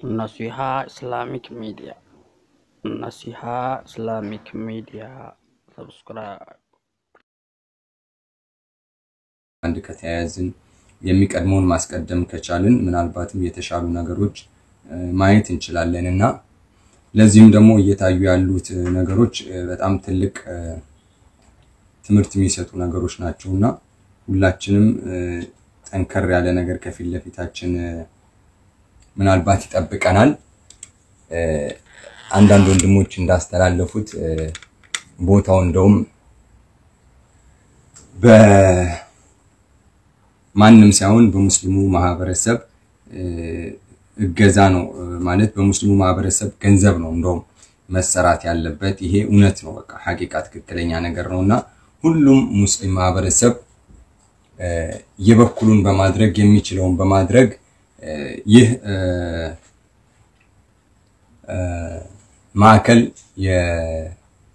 Naseeha Islamic media Naseeha Islamic media ሰብስክራይብ አንድ ከተያያዝን የሚቀድመውን ማስቀደም ከቻልን ምናልባትም የተሻሉ ነገሮች እ፣ ማየት እንችላለን እና ለዚህም ደግሞ እየታዩ ያሉት እ፣ ነገሮች እ፣ በጣም ትልቅ እ፣ ትምህርት የሚሰጡ ነገሮች ናቸው እና ሁላችንም እ፣ ጠንከር ያለ ነገር ከፊት ለፊታችን እ፣ ምናልባት ይጠብቀናል። እ፣ አንዳንድ ወንድሞች እንዳስተላለፉት እ፣ ቦታው እንደውም በማንም ሳይሆን በሙስሊሙ ማህበረሰብ እ፣ እገዛ ነው እ፣ ማለት በሙስሊሙ ማህበረሰብ ገንዘብ ነው እንደውም መሰራት ያለበት። ይሄ እውነት ነው፣ በቃ ሐቂቃ ትክክለኛ ነገር ነው እና ሁሉም ሙስሊም ማህበረሰብ እ፣ የበኩሉን በማድረግ የሚችለውን በማድረግ እ፣ ይህ እ፣ እ፣ ማዕከል የ-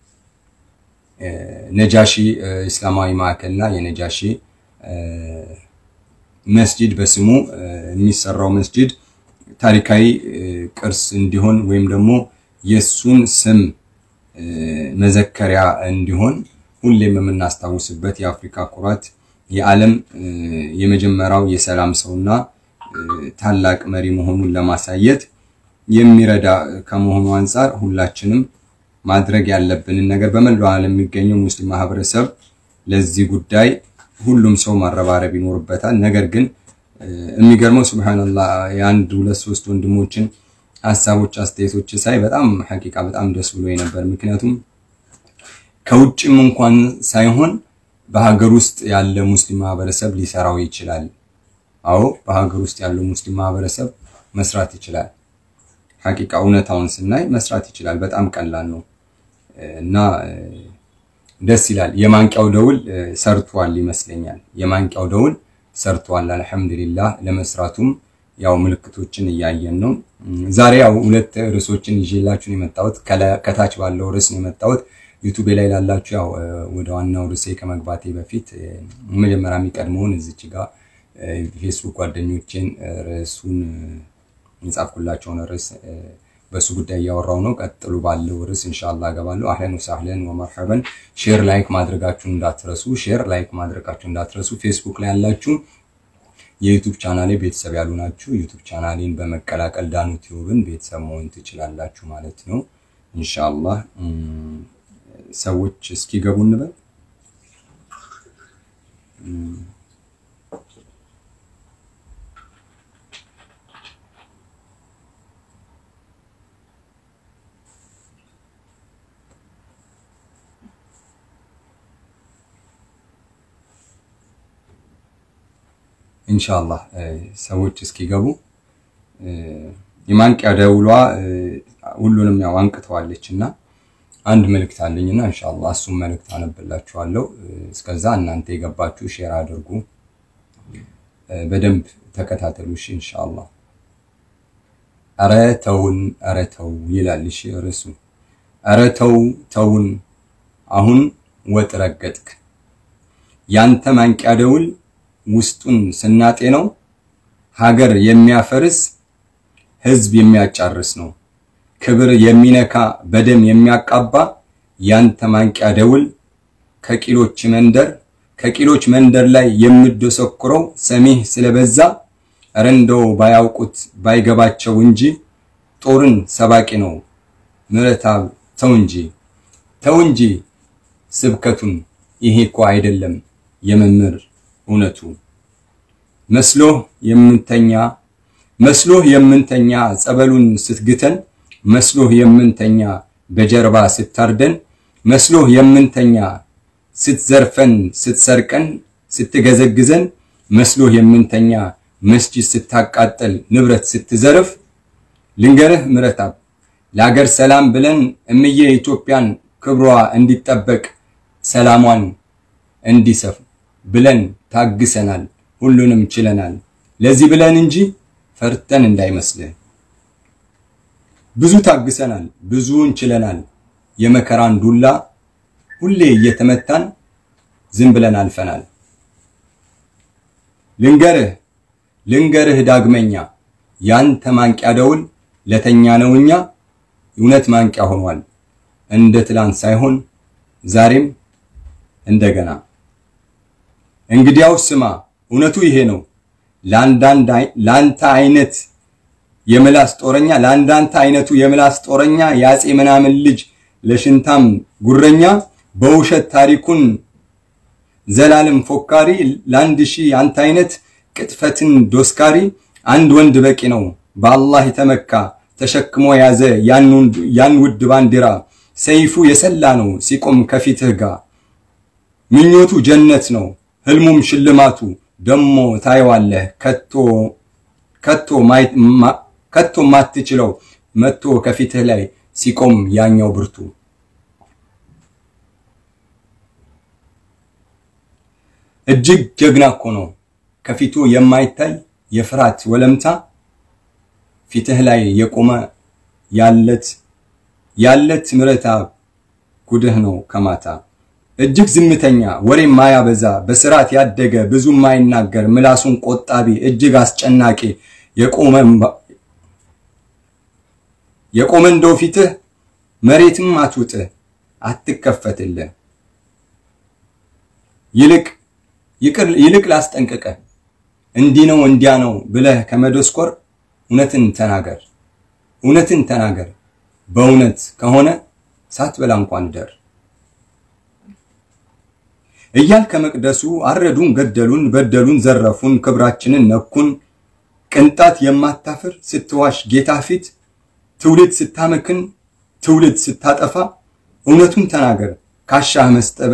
ነጃሺ እ፣ እስላማዊ ማዕከል እና የነጃሺ እ፣ መስጂድ በስሙ እ፣ የሚሰራው መስጂድ ታሪካዊ እ፣ ቅርስ እንዲሆን ወይም ደግሞ የሱን ስም እ፣ መዘከሪያ እንዲሆን ሁሌም የምናስታውስበት የአፍሪካ ኩራት የዓለም እ፣ የመጀመሪያው የሰላም ሰውና እ፣ ታላቅ መሪ መሆኑን ለማሳየት የሚረዳ ከመሆኑ አንጻር ሁላችንም ማድረግ ያለብንን ነገር በመላው ዓለም የሚገኘው ሙስሊም ማህበረሰብ ለዚህ ጉዳይ ሁሉም ሰው ማረባረብ ይኖርበታል። ነገር ግን እ፣ የሚገርመው ሱብሃንአላህ የአንድ ሁለት ሶስት ወንድሞችን ሀሳቦች፣ አስተያየቶች ሳይ በጣም ሐቂቃ በጣም ደስ ብሎ ነበር። ምክንያቱም ከውጭም እንኳን ሳይሆን በሀገር ውስጥ ያለ ሙስሊም ማህበረሰብ ሊሰራው ይችላል። አዎ በሀገር ውስጥ ያለው ሙስሊም ማህበረሰብ መስራት ይችላል። ሐቂቃ እውነታውን ስናይ መስራት ይችላል። በጣም ቀላል ነው እና እ፣ ደስ ይላል። የማንቂያው ደውል እ፣ ሰርቷል ይመስለኛል። የማንቂያው ደውል ሰርቷል። አልሐምዱሊላህ ለመስራቱም ያው ምልክቶችን እያየን ነው። እም፣ ዛሬ ያው ሁለት ርዕሶችን ይዤላችሁ ነው የመጣሁት። ከላ- ከታች ባለው ርዕስ ነው የመጣሁት። ዩቱቤ ላይ ላላችሁ ያው እ፣ ወደ ዋናው ርዕሴ ከመግባቴ በፊት እ፣ መጀመሪያ የሚቀድመውን እዚች ጋር እ፣ ፌስቡክ ጓደኞቼን እ፣ ርዕሱን እ፣ የጻፍኩላቸውን ርዕስ እ፣ በሱ ጉዳይ እያወራው ነው። ቀጥሎ ባለው ርዕስ ኢንሻአላህ እገባለሁ። አህለን ወሳህለን ወመርሐበን። ሼር ላይክ ማድረጋችሁን እንዳትረሱ። ሼር ላይክ ማድረጋችሁን እንዳትረሱ። ፌስቡክ ላይ ያላችሁ የዩቱብ ቻናሌ ቤተሰብ ያሉ ናችሁ። ዩቱብ ቻናሌን በመቀላቀል ዳኑ ቲዩብን ቤተሰብ መሆን ትችላላችሁ ማለት ነው። ኢንሻአላህ እም፣ ሰዎች እስኪገቡ እንበል። ኢንሻአላህ እ፣ ሰዎች እስኪገቡ እ፣ የማንቂያ ደውሏ እ፣ ሁሉንም ያው አንቅተዋለች እና አንድ መልእክት አለኝና ኢንሻአላህ እሱም መልእክት አነብላችኋለሁ። እ፣ እስከዛ እናንተ የገባችሁ ሼር አድርጉ፣ እ፣ በደንብ ተከታተሉ። እሺ ኢንሻአላህ። ኧረ ተውን፣ ኧረ ተው ይላል። እሺ ርዕሱ ኧረ ተው ተውን፣ አሁን ወጥ ረገጥክ። ያንተ ማንቂያ ደውል ውስጡን ስናጤነው ሀገር የሚያፈርስ ህዝብ የሚያጫርስ ነው። ክብር የሚነካ በደም የሚያቃባ ያንተ ማንቂያ ደውል ከቂሎች መንደር ከቂሎች መንደር ላይ የምደሰኩረው ሰሚህ ስለበዛ ኧረ እንደው ባያውቁት ባይገባቸው እንጂ ጦርን ሰባቂ ነው ምረታብ ተው እንጂ ተው እንጂ ስብከቱን ይሄ እኮ አይደለም የመምህር እውነቱ መስሎህ የምንተኛ መስሎህ የምንተኛ ጸበሉን ስትግተን መስሎህ የምንተኛ በጀርባ ስታርደን መስሎህ የምንተኛ ስትዘርፈን ስትሰርቀን ስትገዘግዘን መስሎህ የምንተኛ መስጂድ ስታቃጠል ንብረት ስትዘርፍ ልንገርህ ምረታብ ለሀገር ሰላም ብለን እምዬ ኢትዮጵያን ክብሯ እንዲጠበቅ ሰላሟን እንዲሰፍ ብለን ታግሰናል። ሁሉንም ችለናል። ለዚህ ብለን እንጂ ፈርተን እንዳይመስልህ። ብዙ ታግሰናል፣ ብዙውን ችለናል። የመከራን ዱላ ሁሌ እየተመታን ዝም ብለን አልፈናል። ልንገርህ ልንገርህ ዳግመኛ ያንተ ማንቂያ ደውል ለተኛ ነው እኛ እውነት ማንቂያ ሆኗል። እንደ ትላንት ሳይሆን ዛሬም እንደገና። እንግዲያው ስማ እውነቱ ይሄ ነው። ለአንተ አይነት የምላስ ጦረኛ ለአንዳንተ አይነቱ የምላስ ጦረኛ የአፄ ምናምን ልጅ ለሽንታም ጉረኛ በውሸት ታሪኩን ዘላለም ፎካሪ ለአንድ ሺህ አንተ አይነት ቅጥፈትን ዶስካሪ አንድ ወንድ በቂ ነው በአላህ የተመካ ተሸክሞ ያዘ ያን ውድ ባንዲራ ሰይፉ የሰላ ነው ሲቆም ከፊትህ ጋር ምኞቱ ጀነት ነው ህልሙም ሽልማቱ ደሞ ታየዋለህ ከቶ ከቶ ከቶ ማትችለው መጥቶ ከፊትህ ላይ ሲቆም ያኛው ብርቱ እጅግ ጀግና እኮ ነው ከፊቱ የማይታይ የፍርሃት ወለምታ ፊትህ ላይ የቆመ ያለት ያለት ምረታ ጉድህ ነው ከማታ እጅግ ዝምተኛ ወሬ ማያበዛ በስርዓት ያደገ ብዙ ማይናገር ምላሱን ቆጣቢ እጅግ አስጨናቂ የቆመ የቆመ እንደው ፊትህ መሬትም አትውጥህ አትከፈትልህ ይልቅ ይልቅ ላስጠንቅቀ እንዲህ ነው እንዲያ ነው ብለህ ከመደስኮር እውነትን ተናገር እውነትን ተናገር በእውነት ከሆነ ሳትበላ እንኳን ደር እያል ከመቅደሱ አረዱን፣ ገደሉን፣ በደሉን፣ ዘረፉን፣ ክብራችንን ነኩን። ቅንጣት የማታፍር ስትዋሽ ጌታ ፊት ትውልድ ስታመክን ትውልድ ስታጠፋ እውነቱን ተናገር ካሻህ መስጠበ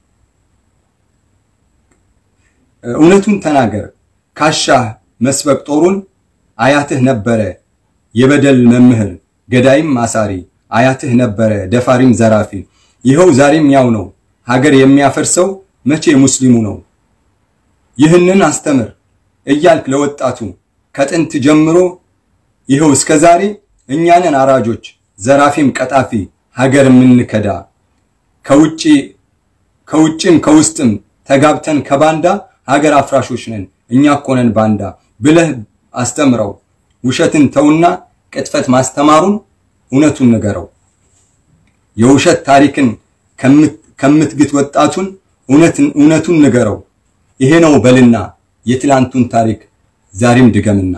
እውነቱን ተናገር ካሻህ መስበቅ ጦሩን አያትህ ነበረ የበደል መምህር ገዳይም አሳሪ አያትህ ነበረ ደፋሪም ዘራፊ ይኸው ዛሬም ያው ነው ሀገር የሚያፈርሰው መቼ ሙስሊሙ ነው ይህንን አስተምር እያልክ ለወጣቱ ከጥንት ጀምሮ ይኸው እስከ ዛሬ እኛንን አራጆች ዘራፊም ቀጣፊ ሀገር የምንከዳ ከውጪ ከውጭም ከውስጥም ተጋብተን ከባንዳ ሀገር አፍራሾች ነን እኛ እኮ ነን ባንዳ ብለህ አስተምረው። ውሸትን ተውና ቅጥፈት ማስተማሩን እውነቱን ንገረው። የውሸት ታሪክን ከምትግት ወጣቱን እውነቱን ንገረው። ይሄ ነው በልና የትላንቱን ታሪክ ዛሬም ድገምና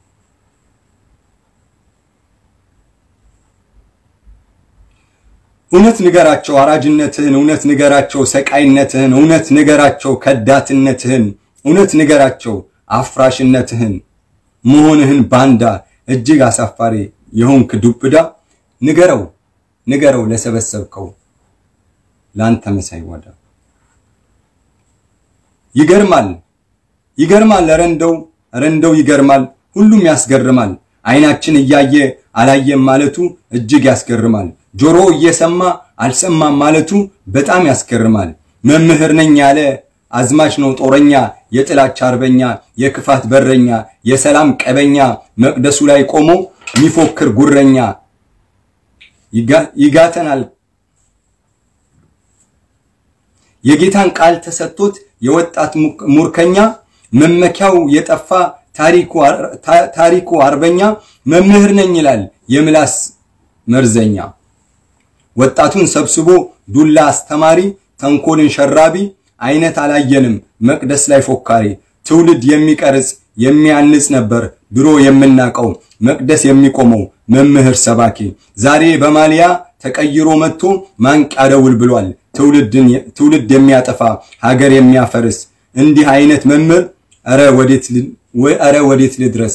እውነት ንገራቸው አራጅነትህን፣ እውነት ንገራቸው ሰቃይነትህን፣ እውነት ንገራቸው ከዳትነትህን፣ እውነት ንገራቸው አፍራሽነትህን መሆንህን ባንዳ እጅግ አሳፋሪ የሆንክ ዱብዳ ንገረው ንገረው ለሰበሰብከው ለአንተ መሳይ ወዳ ይገርማል ይገርማል ረንደው ረንደው ይገርማል ሁሉም ያስገርማል አይናችን እያየ አላየም ማለቱ እጅግ ያስገርማል ጆሮ እየሰማ አልሰማም ማለቱ በጣም ያስገርማል መምህር ነኝ ያለ አዝማች ነው ጦረኛ የጥላቻ አርበኛ የክፋት በረኛ የሰላም ቀበኛ መቅደሱ ላይ ቆሞ የሚፎክር ጉረኛ ይጋተናል የጌታን ቃል ተሰጥቶት የወጣት ሙርከኛ መመኪያው የጠፋ ታሪኩ አርበኛ መምህር ነኝ ይላል የምላስ መርዘኛ ወጣቱን ሰብስቦ ዱላ አስተማሪ ተንኮልን ሸራቢ አይነት አላየንም መቅደስ ላይ ፎካሪ ትውልድ የሚቀርጽ የሚያንጽ ነበር ድሮ የምናቀው መቅደስ የሚቆመው መምህር ሰባኪ ዛሬ በማሊያ ተቀይሮ መጥቶ ማንቂያ ደውል ብሏል ትውልድ የሚያጠፋ ሀገር የሚያፈርስ እንዲህ አይነት መምህር ኧረ ወዴት ልድረስ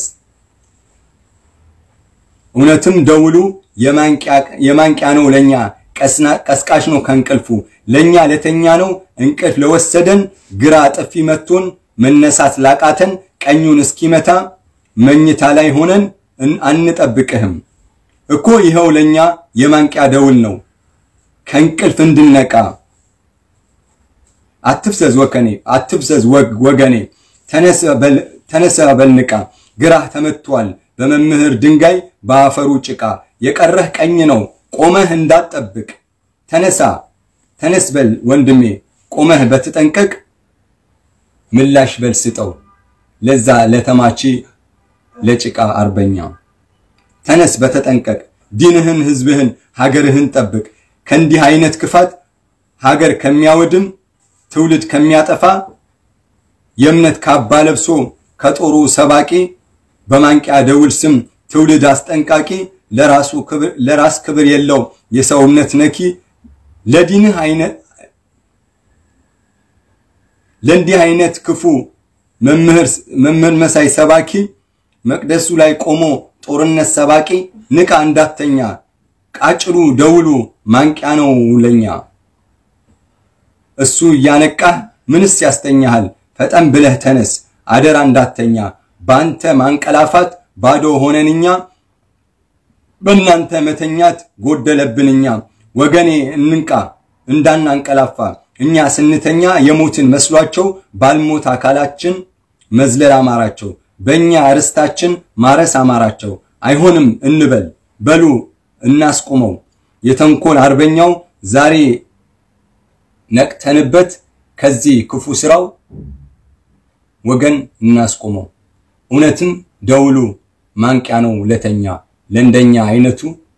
እውነትም ደውሉ የማንቂያ ነው ለኛ ቀስቃሽ ነው ከእንቅልፉ ለኛ ለተኛ ነው እንቅልፍ ለወሰደን ግራ ጥፊ መቶን መነሳት ላቃተን ቀኙን እስኪመታ መኝታ ላይ ሆነን አንጠብቅህም እኮ ይኸው ለኛ የማንቂያ ደውል ነው ከእንቅልፍ እንድነቃ አትፍዘዝ ወከኔ አትፍዘዝ ወገኔ ተነሳ በልንቃ ግራህ ተመቷል በመምህር ድንጋይ በአፈሩ ጭቃ የቀረህ ቀኝ ነው ቆመህ እንዳትጠብቅ ተነሳ ተነስ በል ወንድሜ ቆመህ በትጠንቀቅ ምላሽ በል ስጠው ለዛ ለተማቺ ለጭቃ አርበኛ ተነስ በተጠንቀቅ ዲንህን፣ ህዝብህን፣ ሀገርህን ጠብቅ። ከእንዲህ አይነት ክፋት ሀገር ከሚያወድም ትውልድ ከሚያጠፋ የእምነት ካባ ለብሶ ከጦሩ ሰባቂ በማንቂያ ደውል ስም ትውልድ አስጠንቃቂ ለራሱ ክብር ለራስ ክብር የለው የሰው እምነት ነኪ ለዲንህ አይነት ለእንዲህ አይነት ክፉ መምህር መምህር መሳይ ሰባኪ መቅደሱ ላይ ቆሞ ጦርነት ሰባቂ ንቃ እንዳተኛ ቃጭሉ ደውሉ ማንቂያ ነው ለኛ እሱ እያነቃህ ምንስ ያስተኛሃል ፈጠን ብለህ ተነስ አደራ እንዳተኛ በአንተ ማንቀላፋት ባዶ ሆነንኛ በእናንተ መተኛት ጎደለብንኛ ወገኔ እንንቃ እንዳናንቀላፋ እኛ ስንተኛ የሞትን መስሏቸው ባልሞት አካላችን መዝለል አማራቸው በእኛ ርስታችን ማረስ አማራቸው አይሆንም እንበል በሉ እናስቁመው የተንኮል አርበኛው ዛሬ ነቅተንበት ከዚህ ክፉ ስራው ወገን እናስቆመው። እውነትም ደውሉ ማንቂያ ነው ለተኛ ለእንደኛ አይነቱ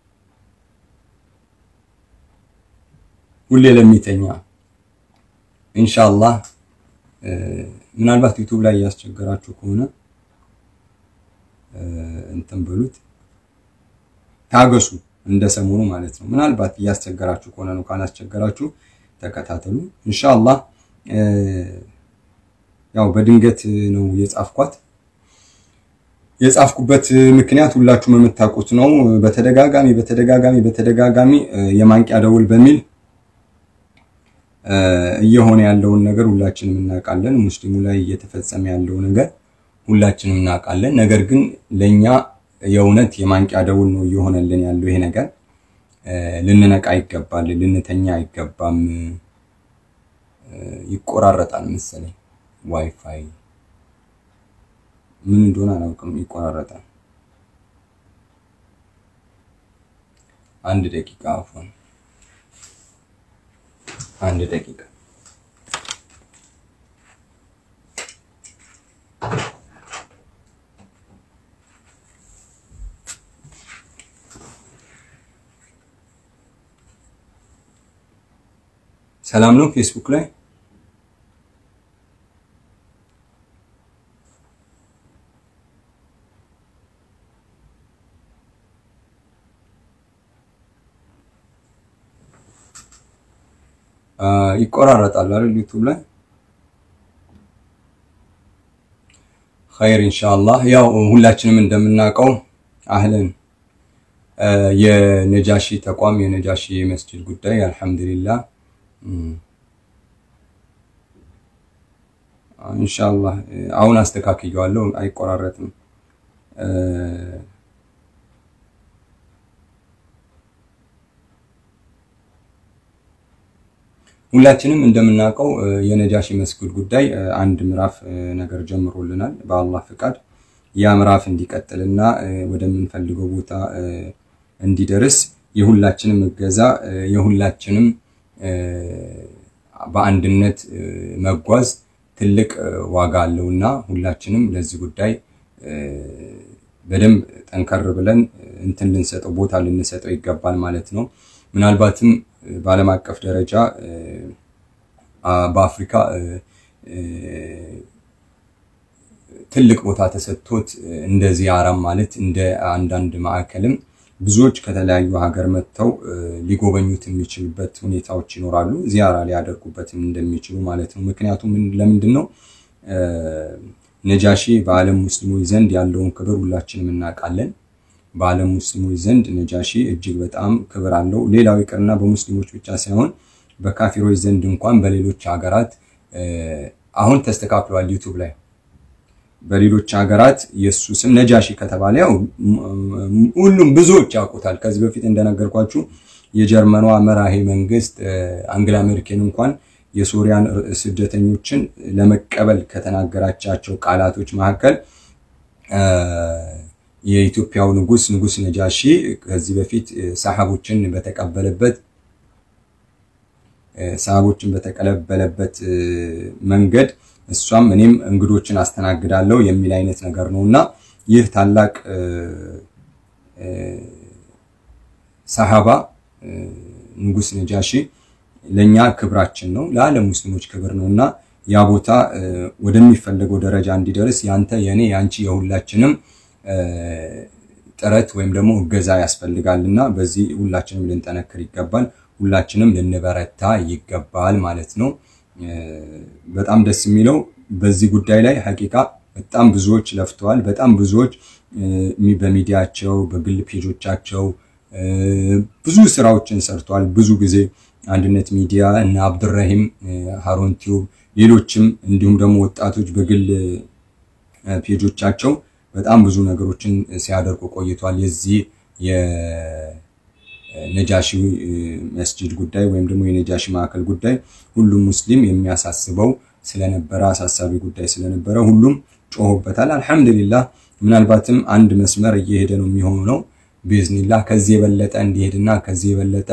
ሁሌ ለሚተኛ ኢንሻአላህ። ምናልባት ዩቱብ ላይ እያስቸገራችሁ ከሆነ እንትን በሉት ታገሱ፣ እንደ ሰሞኑ ማለት ነው። ምናልባት እያስቸገራችሁ ከሆነ ነው። ካላስቸገራችሁ ተከታተሉ ኢንሻአላህ። ያው በድንገት ነው የጻፍኳት። የጻፍኩበት ምክንያት ሁላችሁም የምታውቁት ነው። በተደጋጋሚ በተደጋጋሚ በተደጋጋሚ የማንቂያ ደውል በሚል እየሆነ ያለውን ነገር ሁላችንም እናውቃለን። ሙስሊሙ ላይ እየተፈጸመ ያለው ነገር ሁላችንም እናውቃለን። ነገር ግን ለኛ የእውነት የማንቂያ ደውል ነው እየሆነልን ያለው ይሄ ነገር። ልንነቃ ይገባል፣ ልንተኛ አይገባም። ይቆራረጣል መሰለኝ ዋይፋይ ምን እንደሆነ አላውቅም፣ ይቆራረጣል። አንድ ደቂቃ አፎን አንድ ደቂቃ ሰላም ነው ፌስቡክ ላይ ይቆራረጣል አይደል? ዩቲዩብ ላይ ኸይር ኢንሻአላህ። ያው ሁላችንም እንደምናውቀው አህለን የነጃሺ ተቋም የነጃሺ መስጂድ ጉዳይ አልሐምዱሊላህ ኢንሻአላህ አሁን አስተካክየዋለሁ፣ አይቆራረጥም። ሁላችንም እንደምናውቀው የነጃሺ መስጊድ ጉዳይ አንድ ምዕራፍ ነገር ጀምሮልናል በአላህ ፍቃድ። ያ ምዕራፍ እንዲቀጥልና ወደምንፈልገው ቦታ እንዲደርስ የሁላችንም እገዛ የሁላችንም በአንድነት መጓዝ ትልቅ ዋጋ አለውና ሁላችንም ለዚህ ጉዳይ በደንብ ጠንከር ብለን እንትን ልንሰጠው ቦታ ልንሰጠው ይገባል ማለት ነው። ምናልባትም በዓለም አቀፍ ደረጃ በአፍሪካ ትልቅ ቦታ ተሰጥቶት እንደ ዚያራም ማለት እንደ አንዳንድ ማዕከልም ብዙዎች ከተለያዩ ሀገር መጥተው ሊጎበኙት የሚችሉበት ሁኔታዎች ይኖራሉ። ዚያራ ሊያደርጉበትም እንደሚችሉ ማለት ነው። ምክንያቱም ለምንድን ነው ነጃሺ በዓለም ሙስሊሞች ዘንድ ያለውን ክብር ሁላችንም እናውቃለን። በዓለም ሙስሊሞች ዘንድ ነጃሺ እጅግ በጣም ክብር አለው። ሌላው ይቅርና በሙስሊሞች ብቻ ሳይሆን በካፊሮች ዘንድ እንኳን በሌሎች ሀገራት አሁን ተስተካክሏል። ዩቱብ ላይ በሌሎች ሀገራት የእሱ ስም ነጃሺ ከተባለ ያው ሁሉም ብዙዎች ያውቁታል። ከዚህ በፊት እንደነገርኳችሁ የጀርመኗ መራሄ መንግስት አንግላ ሜርኬል እንኳን የሶሪያን ስደተኞችን ለመቀበል ከተናገራቻቸው ቃላቶች መካከል የኢትዮጵያው ንጉስ ንጉስ ነጃሺ ከዚህ በፊት ሰሃቦችን በተቀበለበት ሰሃቦችን በተቀበለበት መንገድ እሷም እኔም እንግዶችን አስተናግዳለሁ የሚል አይነት ነገር ነው እና ይህ ታላቅ ሰሃባ ንጉስ ነጃሺ ለኛ ክብራችን ነው፣ ለዓለም ሙስሊሞች ክብር ነው እና ያ ቦታ ወደሚፈለገው ደረጃ እንዲደርስ ያንተ፣ የኔ፣ ያንቺ የሁላችንም ጥረት ወይም ደግሞ እገዛ ያስፈልጋል እና በዚህ ሁላችንም ልንጠነክር ይገባል። ሁላችንም ልንበረታ ይገባል ማለት ነው። በጣም ደስ የሚለው በዚህ ጉዳይ ላይ ሀቂቃ በጣም ብዙዎች ለፍተዋል። በጣም ብዙዎች በሚዲያቸው በግል ፔጆቻቸው ብዙ ስራዎችን ሰርተዋል። ብዙ ጊዜ አንድነት ሚዲያ እና አብዱራሂም ሃሩን ቲዩብ ሌሎችም እንዲሁም ደግሞ ወጣቶች በግል ፔጆቻቸው በጣም ብዙ ነገሮችን ሲያደርጉ ቆይቷል። የዚህ የነጃሺ መስጂድ ጉዳይ ወይም ደግሞ የነጃሺ ማዕከል ጉዳይ ሁሉም ሙስሊም የሚያሳስበው ስለነበረ አሳሳቢ ጉዳይ ስለነበረ ሁሉም ጮሆበታል። አልሐምዱሊላህ ምናልባትም አንድ መስመር እየሄደ ነው የሚሆነው ቢዝኒላህ ከዚህ የበለጠ እንዲሄድና ከዚህ የበለጠ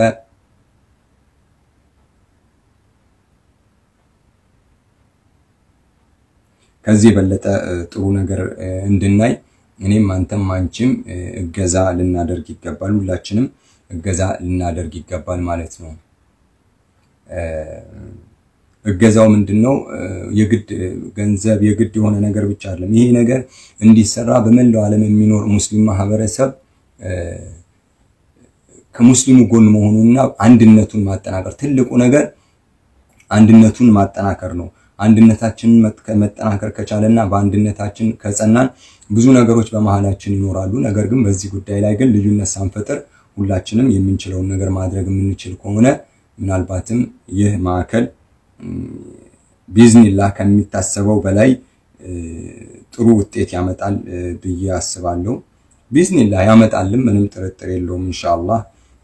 ከዚህ የበለጠ ጥሩ ነገር እንድናይ እኔም አንተም አንቺም እገዛ ልናደርግ ይገባል። ሁላችንም እገዛ ልናደርግ ይገባል ማለት ነው። እገዛው ምንድነው? የግድ ገንዘብ የግድ የሆነ ነገር ብቻ አይደለም። ይሄ ነገር እንዲሰራ በመላው ዓለም የሚኖር ሙስሊም ማህበረሰብ ከሙስሊሙ ጎን መሆኑና አንድነቱን ማጠናከር ትልቁ ነገር አንድነቱን ማጠናከር ነው። አንድነታችንን መጠናከር ከቻለና በአንድነታችን ከጸናን ብዙ ነገሮች በመሃላችን ይኖራሉ። ነገር ግን በዚህ ጉዳይ ላይ ግን ልዩነት ሳንፈጥር ሁላችንም የምንችለውን ነገር ማድረግ የምንችል ከሆነ ምናልባትም ይህ ማዕከል ቢዝኒላህ ከሚታሰበው በላይ ጥሩ ውጤት ያመጣል ብዬ አስባለሁ። ቢዝኒላህ ያመጣልም፣ ምንም ጥርጥር የለውም። ኢንሻአላህ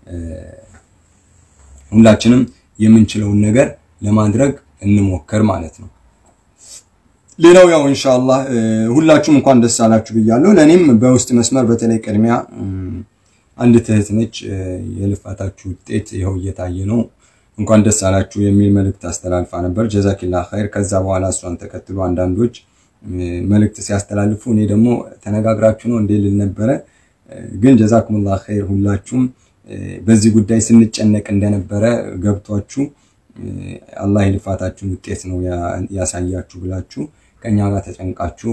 ሁላችንም የምንችለውን ነገር ለማድረግ እንሞክር ማለት ነው። ሌላው ያው ኢንሻአላህ ሁላችሁም እንኳን ደስ አላችሁ ብያለሁ። ለእኔም በውስጥ መስመር በተለይ ቅድሚያ አንድ እህት ነች። የልፋታችሁ ውጤት ይኸው እየታየ ነው፣ እንኳን ደስ አላችሁ የሚል መልእክት አስተላልፋ ነበር። ጀዛኪላ ኸይር። ከዛ በኋላ እሷን ተከትሎ አንዳንዶች መልእክት ሲያስተላልፉ እኔ ደግሞ ተነጋግራችሁ ነው እንዴ ልል ነበረ። ግን ጀዛኩሙላ ኸይር ሁላችሁም በዚህ ጉዳይ ስንጨነቅ እንደነበረ ገብቷችሁ አላህ የልፋታችሁን ውጤት ነው ያሳያችሁ ብላችሁ ከኛ ጋር ተጨንቃችሁ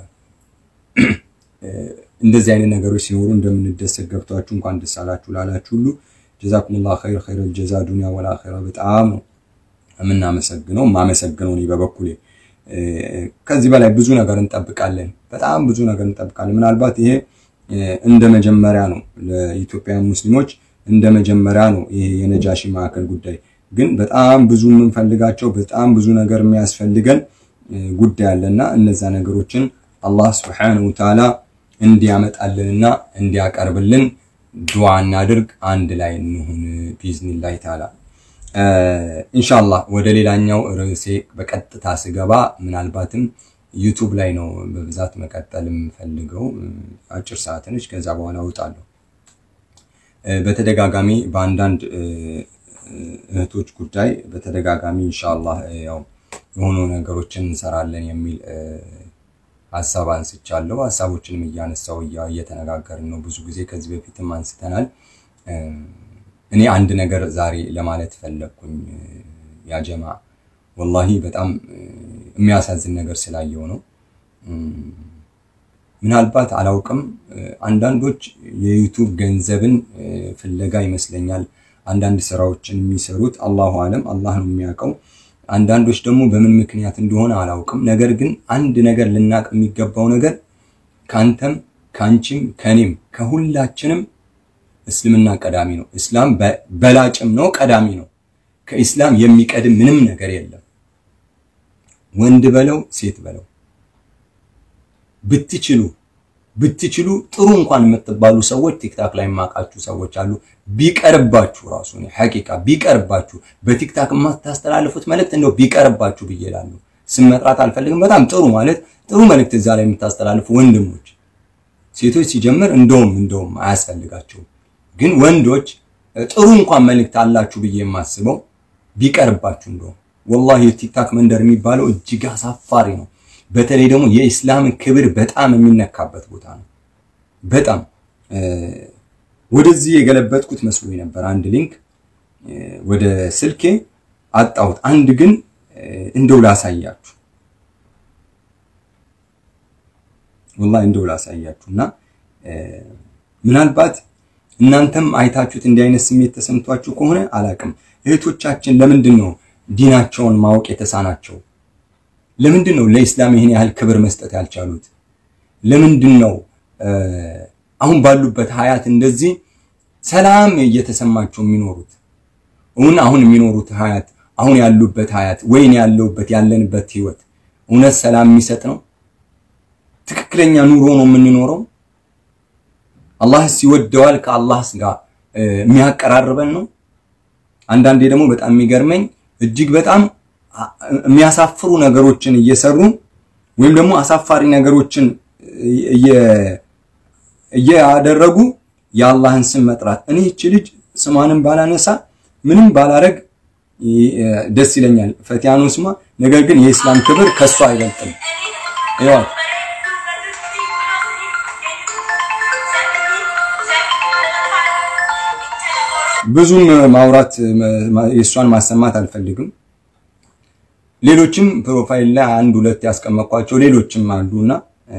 እንደዚህ አይነት ነገሮች ሲኖሩ እንደምንደሰት ገብቷችሁ እንኳን ደስ አላችሁ ላላችሁ ሁሉ ጀዛኩሙላ ኸይር ኸይረል ጀዛ ዱንያ ወል አኺራ በጣም ነው የምናመሰግነው። ማመሰግነው እኔ በበኩሌ ከዚህ በላይ ብዙ ነገር እንጠብቃለን። በጣም ብዙ ነገር እንጠብቃለን። ምናልባት ይሄ እንደ መጀመሪያ ነው ለኢትዮጵያውያን ሙስሊሞች እንደ መጀመሪያ ነው ይሄ የነጃሺ ማዕከል ጉዳይ። ግን በጣም ብዙ የምንፈልጋቸው በጣም ብዙ ነገር የሚያስፈልገን ጉዳይ አለና እነዛ ነገሮችን አላህ ስብሐነሁ ወተዓላ እንዲያመጣልንና እንዲያቀርብልን ዱዓ እናድርግ። አንድ ላይ እንሁን ቢዝኒላህ ተዓላ። ኢንሻአላህ ወደ ሌላኛው ርዕሴ በቀጥታ ስገባ ምናልባትም ዩቱብ ላይ ነው በብዛት መቀጠል የምፈልገው። አጭር ሰዓት ነች፣ ከዛ በኋላ እወጣለሁ። በተደጋጋሚ በአንዳንድ እህቶች ጉዳይ በተደጋጋሚ ኢንሻአላህ ያው የሆኑ ነገሮችን እንሰራለን የሚል ሀሳብ አንስቻለሁ። ሀሳቦችንም እያነሳው እየተነጋገርን ነው። ብዙ ጊዜ ከዚህ በፊትም አንስተናል። እኔ አንድ ነገር ዛሬ ለማለት ፈለግኩኝ። ያጀማ ወላሂ በጣም የሚያሳዝን ነገር ስላየው ነው። ምናልባት አላውቅም፣ አንዳንዶች የዩቱብ ገንዘብን ፍለጋ ይመስለኛል አንዳንድ ስራዎችን የሚሰሩት አላሁ አለም፣ አላህ ነው የሚያውቀው። አንዳንዶች ደግሞ በምን ምክንያት እንደሆነ አላውቅም። ነገር ግን አንድ ነገር ልናቅ የሚገባው ነገር ከአንተም ከአንቺም ከኔም ከሁላችንም እስልምና ቀዳሚ ነው። እስላም በላጭም ነው ቀዳሚ ነው። ከኢስላም የሚቀድም ምንም ነገር የለም። ወንድ በለው ሴት በለው ብትችሉ ብትችሉ ጥሩ እንኳን የምትባሉ ሰዎች ቲክታክ ላይ የማውቃችሁ ሰዎች አሉ። ቢቀርባችሁ ራሱ ነው ሐቂቃ ቢቀርባችሁ በቲክታክ የማታስተላልፉት መልእክት እንደው ቢቀርባችሁ ብዬ እላለሁ። ስም መጥራት አልፈልግም። በጣም ጥሩ ማለት ጥሩ መልእክት እዛ ላይ የምታስተላልፉ ወንድሞች፣ ሴቶች ሲጀምር እንደውም እንደውም አያስፈልጋቸውም። ግን ወንዶች ጥሩ እንኳን መልእክት አላችሁ ብዬ የማስበው ቢቀርባችሁ እንደውም ወላሂ የቲክታክ መንደር የሚባለው እጅግ አሳፋሪ ነው። በተለይ ደግሞ የኢስላምን ክብር በጣም የሚነካበት ቦታ ነው። በጣም ወደዚህ የገለበጥኩት መስሎኝ ነበር። አንድ ሊንክ ወደ ስልኬ አጣሁት። አንድ ግን እንደው ላሳያችሁ፣ ወላሂ እንደው ላሳያችሁ እና ምናልባት እናንተም አይታችሁት እንዲህ አይነት ስሜት ተሰምቷችሁ ከሆነ አላቅም። እህቶቻችን ለምንድን ነው ዲናቸውን ማወቅ የተሳናቸው? ለምንድን ነው ለኢስላም ይህን ያህል ክብር መስጠት ያልቻሉት? ለምንድን ነው አሁን ባሉበት ሀያት እንደዚህ ሰላም እየተሰማቸው የሚኖሩት? እውን አሁን የሚኖሩት ሀያት አሁን ያሉበት ሀያት ወይን ያለውበት ያለንበት ህይወት እውነት ሰላም የሚሰጥ ነው? ትክክለኛ ኑሮ ነው የምንኖረው? አላህስ ይወደዋል? ከአላህስ ጋር የሚያቀራርበን ነው? አንዳንዴ ደግሞ በጣም የሚገርመኝ እጅግ በጣም የሚያሳፍሩ ነገሮችን እየሰሩ ወይም ደግሞ አሳፋሪ ነገሮችን እያደረጉ የአላህን ስም መጥራት። እኔ እቺ ልጅ ስሟንም ባላነሳ ምንም ባላረግ ደስ ይለኛል። ፈቲያኑ ስሟ፣ ነገር ግን የኢስላም ክብር ከሷ አይበልጥም። ይዋት ብዙም ማውራት የእሷን ማሰማት አልፈልግም። ሌሎችም ፕሮፋይል ላይ አንድ ሁለት ያስቀመጥኳቸው ሌሎችም አሉና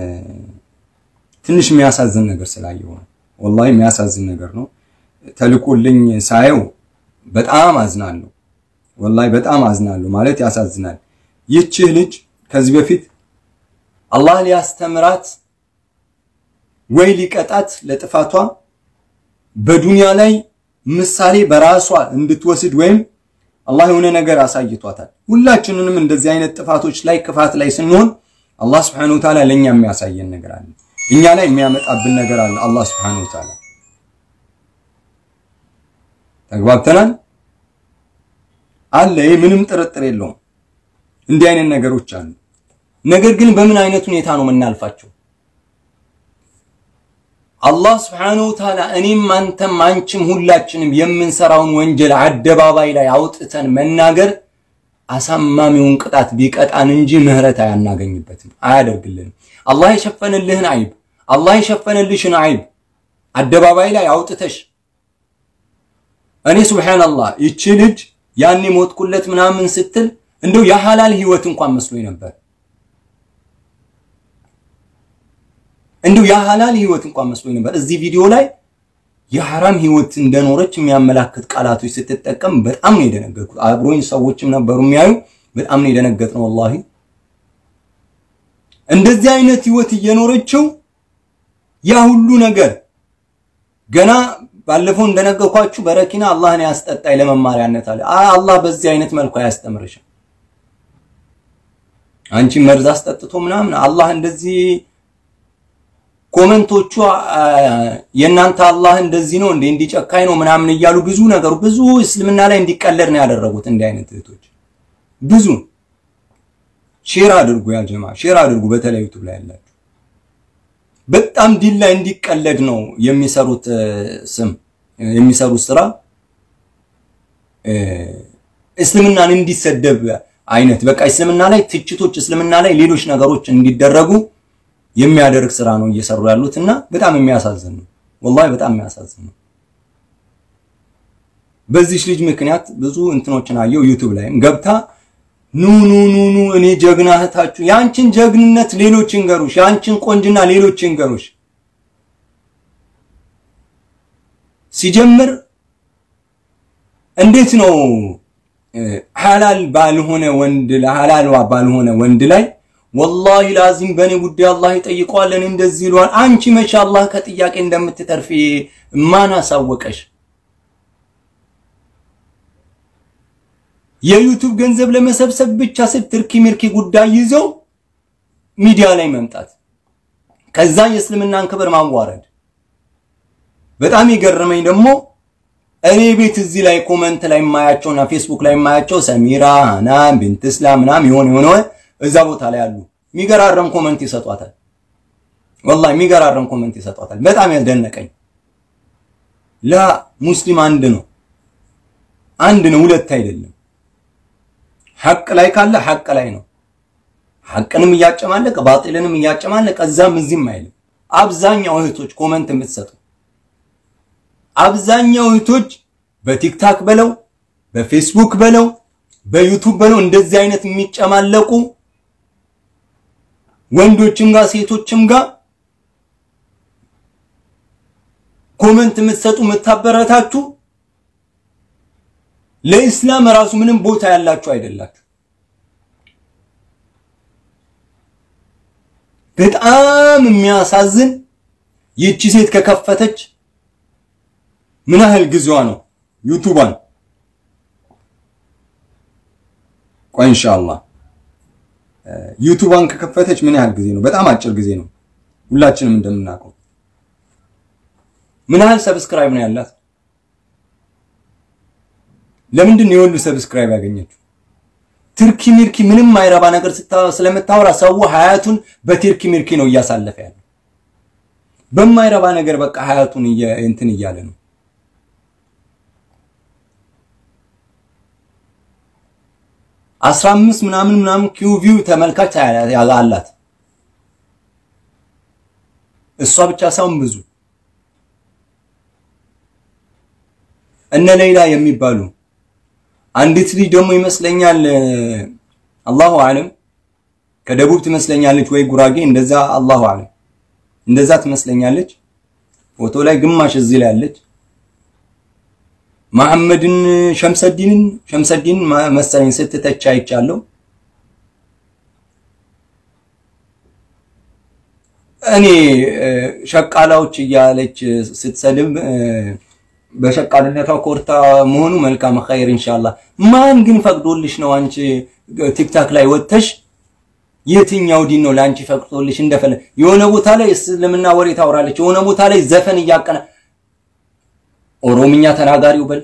ትንሽ የሚያሳዝን ነገር ስላየው ነው። ወላሂ የሚያሳዝን ነገር ነው። ተልኮልኝ ሳየው በጣም አዝናለሁ። ወላሂ በጣም አዝናለሁ ማለት ያሳዝናል። ይህችህ ልጅ ከዚህ በፊት አላህ ሊያስተምራት ወይ ሊቀጣት ለጥፋቷ በዱንያ ላይ ምሳሌ በራሷ እንድትወስድ ወይም አላህ የሆነ ነገር አሳይቷታል። ሁላችንንም እንደዚህ አይነት ጥፋቶች ላይ ክፋት ላይ ስንሆን አላህ Subhanahu Wa Ta'ala ለኛ የሚያሳየን ነገር አለ። እኛ ላይ የሚያመጣብን ነገር አለ። አላህ Subhanahu Wa Ta'ala ተግባብተናል አለ። ይህ ምንም ጥርጥር የለውም። እንዲህ አይነት ነገሮች አሉ። ነገር ግን በምን አይነት ሁኔታ ነው የምናልፋቸው? አላህ ስብሐነሁ ወተዓላ እኔም አንተም አንቺም ሁላችንም የምንሰራውን ወንጀል አደባባይ ላይ አውጥተን መናገር አሳማሚውን ቅጣት ቢቀጣን እንጂ ምህረት አያናገኝበትም፣ አያደርግልንም። አላህ የሸፈንልህን አይብ አላህ የሸፈንልሽን አይብ አደባባይ ላይ አውጥተሽ እኔ ሱብሃንአላህ ይቺ ልጅ ያኔ ሞትኩለት ምናምን ስትል እንደው የሐላል ህይወት እንኳን መስሎኝ ነበር። እንደው የሐላል ህይወት እንኳን መስሎኝ ነበር። እዚህ ቪዲዮ ላይ የሐራም ህይወት እንደኖረች የሚያመላክት ቃላቶች ስትጠቀም በጣም ነው የደነገጥኩት። አብሮኝ ሰዎችም ነበሩ የሚያዩ በጣም ነው የደነገጥነው። ወላሂ እንደዚህ አይነት ህይወት እየኖረችው ያ ሁሉ ነገር ገና ባለፈው እንደነገርኳችሁ በረኪና አላህን ያስጠጣይ ለመማሪያነት አለ። አላህ በዚህ አይነት መልኩ አያስተምርሽም። አንቺ መርዝ አስጠጥቶ ምናምን አላህ እንደዚህ ኮመንቶቹ የእናንተ አላህ እንደዚህ ነው እንዴ እንዲጨካኝ ነው ምናምን እያሉ ብዙ ነገሩ ብዙ እስልምና ላይ እንዲቀለድ ነው ያደረጉት። እንዲህ አይነት እህቶች ብዙ ሼር አድርጉ፣ ያ ጀማ ሼር አድርጉ። በተለይ ዩቲዩብ ላይ ያላችሁ በጣም ዲን ላይ እንዲቀለድ ነው የሚሰሩት ስም የሚሰሩት ስራ እስልምናን እንዲሰደብ አይነት በቃ እስልምና ላይ ትችቶች፣ እስልምና ላይ ሌሎች ነገሮች እንዲደረጉ የሚያደርግ ስራ ነው እየሰሩ ያሉት እና በጣም የሚያሳዝን ነው። ወላሂ በጣም የሚያሳዝን ነው። በዚህ ልጅ ምክንያት ብዙ እንትኖችን አየው። ዩቲዩብ ላይም ገብታ ኑ ኑ ኑ ኑ እኔ ጀግና እህታችሁ፣ ያንቺን ጀግንነት ሌሎች ይንገሩሽ፣ ያንቺን ቆንጅና ሌሎች ይንገሩሽ። ሲጀምር እንዴት ነው ሐላል ባልሆነ ወንድ ሐላል ባልሆነ ወንድ ላይ ወላሂ ላዚም በእኔ ጉዳይ አላህ ይጠይቀዋል፣ እኔ እንደዚህ ይለዋል። አንቺ መቼ አላህ ከጥያቄ እንደምትተርፊ ማን አሳወቀሽ? የዩቱብ ገንዘብ ለመሰብሰብ ብቻ ስትርኪ ሚርኪ ጉዳይ ይዘው ሚዲያ ላይ መምጣት፣ ከዛ የእስልምናን ክብር ማዋረድ። በጣም የገረመኝ ደግሞ እኔ ቤት እዚህ ላይ ኮመንት ላይ የማያቸውና ፌስቡክ ላይ የማያቸው ሰሚራ ሃናን ቢንት እስላም ምናምን የሆነ የሆነ እዛ ቦታ ላይ አሉ። የሚገራረም ኮመንት ይሰጧታል። ወላሂ የሚገራረም ኮመንት ይሰጧታል። በጣም ያስደነቀኝ ላ ሙስሊም አንድ ነው፣ አንድ ነው፣ ሁለት አይደለም። ሐቅ ላይ ካለ ሐቅ ላይ ነው። ሐቅንም እያጨማለቀ ባጢልንም እያጨማለቀ እዛም እዚህም አይልም። አብዛኛው እህቶች ኮመንት የምትሰጡ አብዛኛው እህቶች በቲክታክ በለው በፌስቡክ በለው በዩቱብ በለው እንደዚህ አይነት የሚጨማለቁ ወንዶችም ጋር ሴቶችም ጋር ኮመንት የምትሰጡ የምታበረታችሁ ለኢስላም ራሱ ምንም ቦታ ያላችሁ አይደላችሁ። በጣም የሚያሳዝን ይቺ ሴት ከከፈተች ምን ያህል ጊዜዋ ነው? ዩቱባን ቆይ ኢንሻአላህ ዩቱባን ከከፈተች ምን ያህል ጊዜ ነው? በጣም አጭር ጊዜ ነው። ሁላችንም እንደምናውቀው ምን ያህል ሰብስክራይብ ነው ያላት? ለምንድን ነው የሁሉ ሰብስክራይብ ያገኘችው? ትርኪ ሚርኪ ምንም አይረባ ነገር ስለምታወራ ሰው ሀያቱን በትርኪ ሚርኪ ነው እያሳለፈ ያለው። በማይረባ ነገር በቃ ሀያቱን እንትን እያለ ነው። አስራ አምስት ምናምን ምናምን ኪው ቪው ተመልካች አላት። እሷ ብቻ ሳይሆን ብዙ እነ ሌላ የሚባሉ አንዲት ልጅ ደግሞ ይመስለኛል አላሁ አለም ከደቡብ ትመስለኛለች ወይ ጉራጌ እንደዛ አላሁ አለም እንደዛ ትመስለኛለች። ፎቶ ላይ ግማሽ እዚህ ላይ አለች። መሐመድን ሸምሰዲንን ሸምሰዲን መሰለኝ ስትተች አይቻለሁ። እኔ ሸቃላዎች እያለች ስትሰድብ በሸቃልነቷ ኮርታ መሆኑ መልካም ኸይር ኢንሻአላህ። ማን ግን ፈቅዶልሽ ነው አንቺ ቲክታክ ላይ ወጥተሽ የትኛው ዲን ነው ለአንቺ ፈቅዶልሽ እንደፈለ የሆነ ቦታ ላይ እስልምና ወሬ ታወራለች፣ የሆነ ቦታ ላይ ዘፈን እያቀና ኦሮምኛ ተናጋሪው በል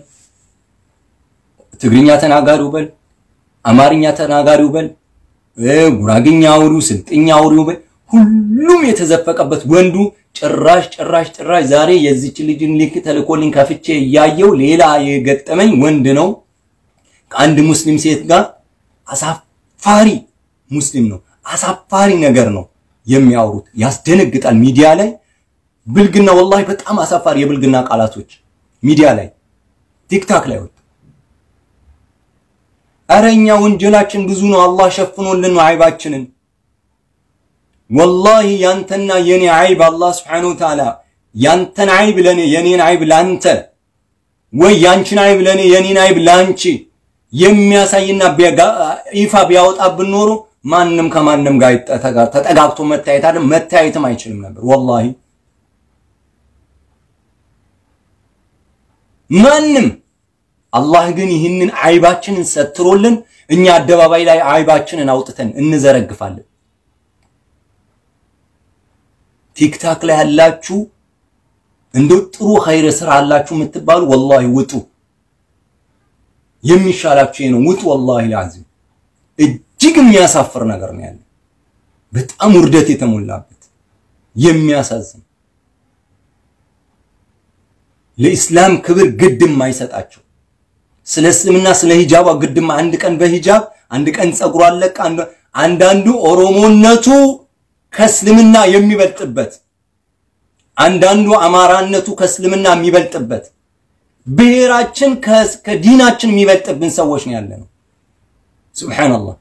ትግርኛ ተናጋሪው በል አማርኛ ተናጋሪው በል ጉራግኛ አውሪው ስልጥኛ አውሪው በል ሁሉም የተዘፈቀበት ወንዱ ጭራሽ ጭራሽ ጭራሽ ዛሬ የዚች ልጅን ሊንክ ተልኮልኝ ከፍቼ እያየው ሌላ የገጠመኝ ወንድ ነው ከአንድ ሙስሊም ሴት ጋር አሳፋሪ ሙስሊም ነው አሳፋሪ ነገር ነው የሚያወሩት ያስደነግጣል ሚዲያ ላይ ብልግና ወላሂ በጣም አሳፋሪ የብልግና ቃላቶች ሚዲያ ላይ ቲክታክ ላይ ወጡ ኧረ እኛ ወንጀላችን ብዙ ነው አላህ ሸፍኖልን ነው አይባችንን ወላሂ ያንተና የኔ አይብ አላህ ስብሐነሁ ወተዓላ ያንተን አይብ ለኔ የኔን አይብ ላንተ ወይ ያንቺን አይብ ለኔ የኔን አይብ ላንቺ የሚያሳይና ይፋ ቢያወጣብን ኖሮ ማንም ከማንም ጋር ተጠጋግቶ መታየት አይደል መታየትም አይችልም ነበር ወላሂ ማንም አላህ ግን ይህንን አይባችንን ሰትሮልን እኛ አደባባይ ላይ አይባችንን አውጥተን እንዘረግፋለን ቲክታክ ላይ ያላችሁ እንደው ጥሩ ኸይር ስራ አላችሁ የምትባሉ ወላሂ ውጡ። የሚሻላችሁ ይሄ ነው። ውጡ። ወላሂ ላዚም እጅግ የሚያሳፍር ነገር ነው ያለው። በጣም ውርደት የተሞላበት የሚያሳዝን ለኢስላም ክብር ግድም አይሰጣቸው። ስለ እስልምና ስለ ሂጃቧ ግድም አንድ ቀን በሂጃብ አንድ ቀን ጸጉሯ አለቀ። አንዳንዱ ኦሮሞነቱ ከእስልምና የሚበልጥበት አንዳንዱ አማራነቱ ከእስልምና የሚበልጥበት ብሔራችን ከዲናችን የሚበልጥብን ሰዎች ነው ያለ ነው። ሱብሓነላህ።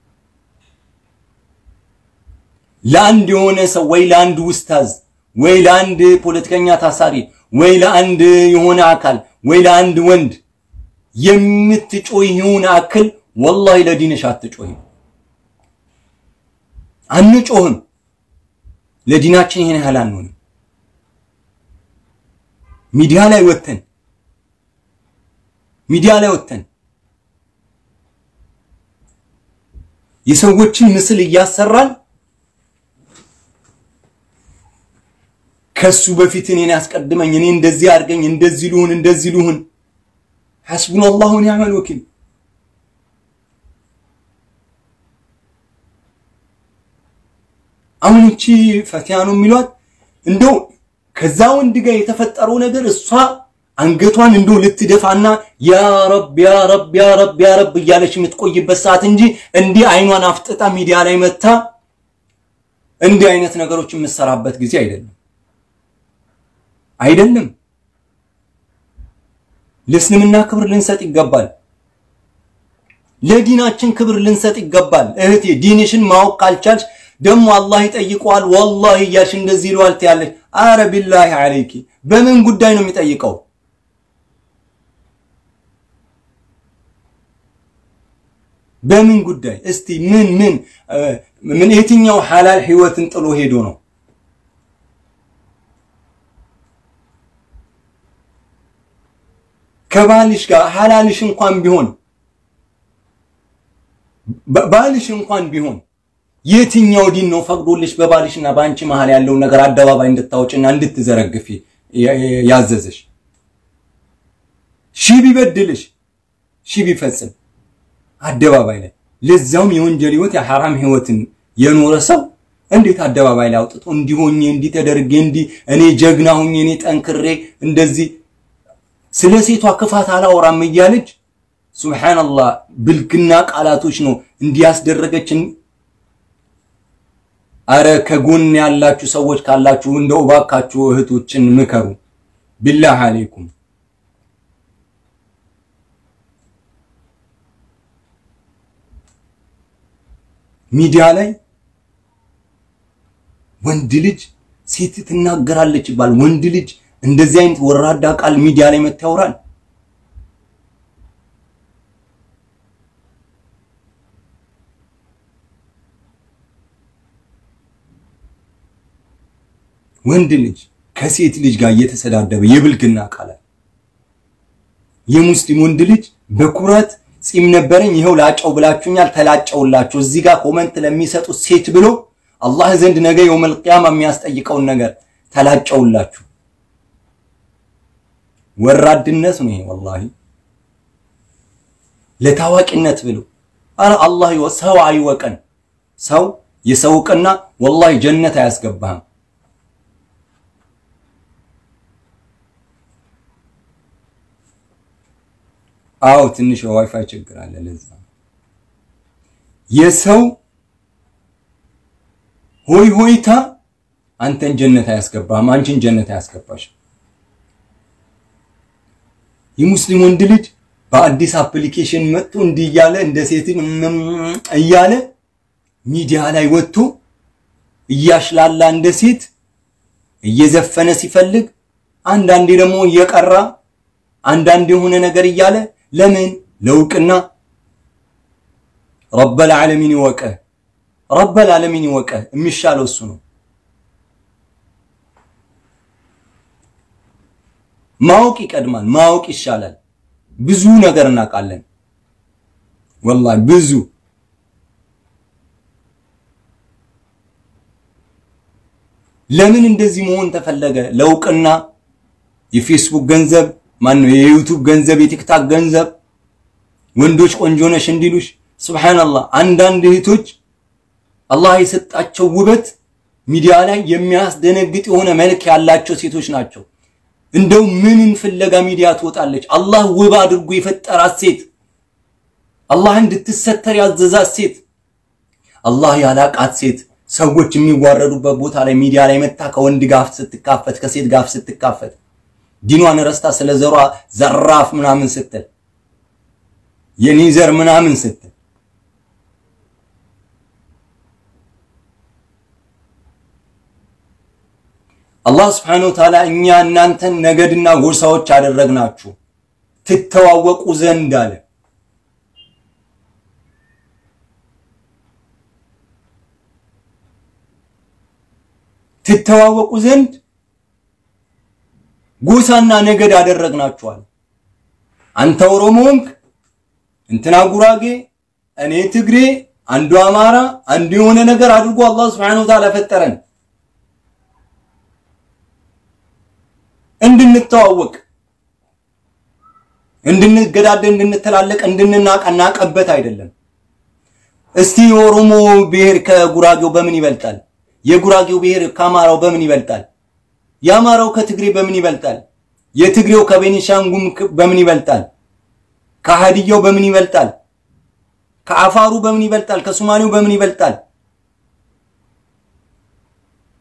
ለአንድ የሆነ ሰው ወይ ለአንድ ውስታዝ ወይ ለአንድ ፖለቲከኛ ታሳሪ ወይ ለአንድ የሆነ አካል ወይ ለአንድ ወንድ የምትጮይውን አክል ወላሂ ለዲንሽ አትጮይም፣ አንጮህም። ለዲናችን ይሄን ያህል አንሆንም። ሚዲያ ላይ ወተን ሚዲያ ላይ ወተን የሰዎችን ምስል እያሰራን ከሱ በፊት እኔን ያስቀድመኝ፣ እኔ እንደዚህ አድርገኝ፣ እንደዚህ ልሁን፣ እንደዚህ ልሁን። ሐስቡነላሁ ወኒዕመል ወኪል። አሁን እቺ ፈቲያ ነው የሚሏት እንደው ከዛ ወንድ ጋር የተፈጠረው ነገር እሷ አንገቷን እንደው ልትደፋና ያ ረብ ያ ረብ ያ ረብ ያ ረብ እያለች የምትቆይበት ሰዓት እንጂ እንዲህ አይኗን አፍጥጣ ሚዲያ ላይ መታ እንዲህ አይነት ነገሮች የምትሰራበት ጊዜ አይደለም አይደለም። ለእስልምና ክብር ልንሰጥ ይገባል። ለዲናችን ክብር ልንሰጥ ይገባል። እህቴ ዲንሽን ማወቅ ካልቻልሽ ደግሞ አላህ ይጠይቀዋል ወላሂ እያልሽ እንደዚህ ይለዋል ትያለሽ። አረ ቢላሂ አለይኪ በምን ጉዳይ ነው የሚጠይቀው? በምን ጉዳይ እስቲ ምን ምን ምን የትኛው ሐላል ህይወትን ጥሎ ሄዶ ነው? ከባልሽ ጋር ሐላልሽ እንኳን ቢሆን ባልሽ እንኳን ቢሆን የትኛው ዲን ነው ፈቅዶልሽ በባልሽና በአንቺ መሃል ያለውን ነገር አደባባይ እንድታወጭና እንድትዘረግፊ ያዘዘሽ? ሺ ቢበድልሽ ሺ ቢፈጽም አደባባይ ላይ ለዛውም የወንጀል ህይወት የሐራም ህይወትን የኖረ ሰው እንዴት አደባባይ ላይ አውጥቶ እንዲሆኝ እንዲህ ተደርጌ እንዲህ እኔ ጀግና ሁኜ እኔ ጠንክሬ እንደዚህ ስለ ሴቷ ክፋት አላወራም እያለች ሱብሃንአላህ ብልግና ቃላቶች ነው እንዲያስደረገችን። አረ ከጎን ያላችሁ ሰዎች ካላችሁ እንደው እባካችሁ እህቶችን ምከሩ፣ ቢላህ አለይኩም። ሚዲያ ላይ ወንድ ልጅ ሴት ትናገራለች ይባል። ወንድ ልጅ እንደዚህ አይነት ወራዳ ቃል ሚዲያ ላይ መታ ያወራል። ወንድ ልጅ ከሴት ልጅ ጋር እየተሰዳደበ የብልግና ቃላት የሙስሊም ወንድ ልጅ በኩራት ጺም ነበረኝ ይኸው ላጨው ብላችሁኛል፣ ተላጨውላችሁ። እዚህ ጋር ኮመንት ለሚሰጡት ሴት ብሎ አላህ ዘንድ ነገ የውመል ቂያማ የሚያስጠይቀውን ነገር ተላጨውላችሁ። ወራድነት ነው ይሄ ወላሂ። ለታዋቂነት ብሎ አረ አላህ ሰው አይወቀን። ሰው የሰው እውቅና ወላሂ ጀነት አያስገባህም። አዎ ትንሽ የዋይፋይ ችግር አለ። ለዛ የሰው ሆይ ሆይታ አንተን ጀነት አያስገባህም፣ አንቺን ጀነት አያስገባሽ። የሙስሊም ወንድ ልጅ በአዲስ አፕሊኬሽን መጥቶ እንዲህ እያለ እንደ ሴት እያለ ሚዲያ ላይ ወጥቶ እያሽላላ እንደ ሴት እየዘፈነ ሲፈልግ፣ አንዳንዴ ደግሞ እየቀራ አንዳንድ የሆነ ነገር እያለ ለምን ለውቅና ረበል ዓለሚን ይወቀ ረበል ዓለሚን ይወቀ የሚሻለው እሱ ነው። ማወቅ ይቀድማል። ማወቅ ይሻላል። ብዙ ነገር እናውቃለን። ወላሂ ብዙ ለምን እንደዚህ መሆን ተፈለገ? ለውቅና የፌስቡክ ገንዘብ ማን ነው? የዩቲዩብ ገንዘብ፣ የቲክታክ ገንዘብ፣ ወንዶች ቆንጆ ነሽ እንዲሉሽ። ሱብሃንአላህ አንዳንድ እህቶች አላህ የሰጣቸው ውበት ሚዲያ ላይ የሚያስደነግጥ የሆነ መልክ ያላቸው ሴቶች ናቸው። እንደው ምንን ፍለጋ ሚዲያ ትወጣለች? አላህ ውብ አድርጎ የፈጠራት ሴት፣ አላህ እንድትሰተር ያዘዛት ሴት፣ አላህ ያላቃት ሴት ሰዎች የሚዋረዱበት ቦታ ላይ ሚዲያ ላይ መታ ከወንድ ጋር ስትካፈት ከሴት ጋር ስትካፈት ዲኗን ረስታ ስለ ዘሯ ዘራፍ ምናምን ስትል የኔ ዘር ምናምን ስትል አላህ ስብሐነሁ ወተዓላ እኛ እናንተን ነገድና ጎሳዎች አደረግናችሁ ትተዋወቁ ዘንድ አለ። ትተዋወቁ ዘንድ ጎሳና ነገድ አደረግናችኋል። አንተ ኦሮሞ ሆንክ፣ እንትና ጉራጌ፣ እኔ ትግሬ፣ አንዱ አማራ፣ አንዱ የሆነ ነገር አድርጎ አላህ ስብሐነሁ ወተዓላ ፈጠረን እንድንተዋወቅ፣ እንድንገዳደል፣ እንድንተላለቅ፣ እንድንናቀናቀበት አይደለም። እስቲ የኦሮሞ ብሔር ከጉራጌው በምን ይበልጣል? የጉራጌው ብሔር ከአማራው በምን ይበልጣል? የአማራው ከትግሬ በምን ይበልጣል? የትግሬው ከቤኒሻንጉም በምን ይበልጣል? ከሀዲያው በምን ይበልጣል? ከአፋሩ በምን ይበልጣል? ከሶማሌው በምን ይበልጣል?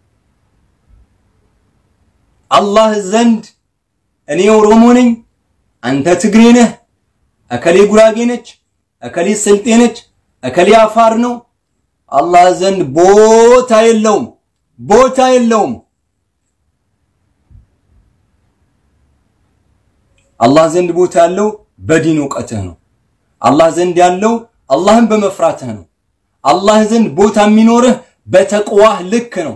አላህ ዘንድ እኔ ኦሮሞ ነኝ፣ አንተ ትግሬ ነህ፣ እከሌ ጉራጌ ነች፣ እከሌ ስልጤ ነች፣ እከሌ አፋር ነው። አላህ ዘንድ ቦታ የለውም፣ ቦታ የለውም። አላህ ዘንድ ቦታ ያለው በዲን እውቀትህ ነው። አላህ ዘንድ ያለው አላህን በመፍራትህ ነው። አላህ ዘንድ ቦታ የሚኖርህ በተቅዋህ ልክ ነው።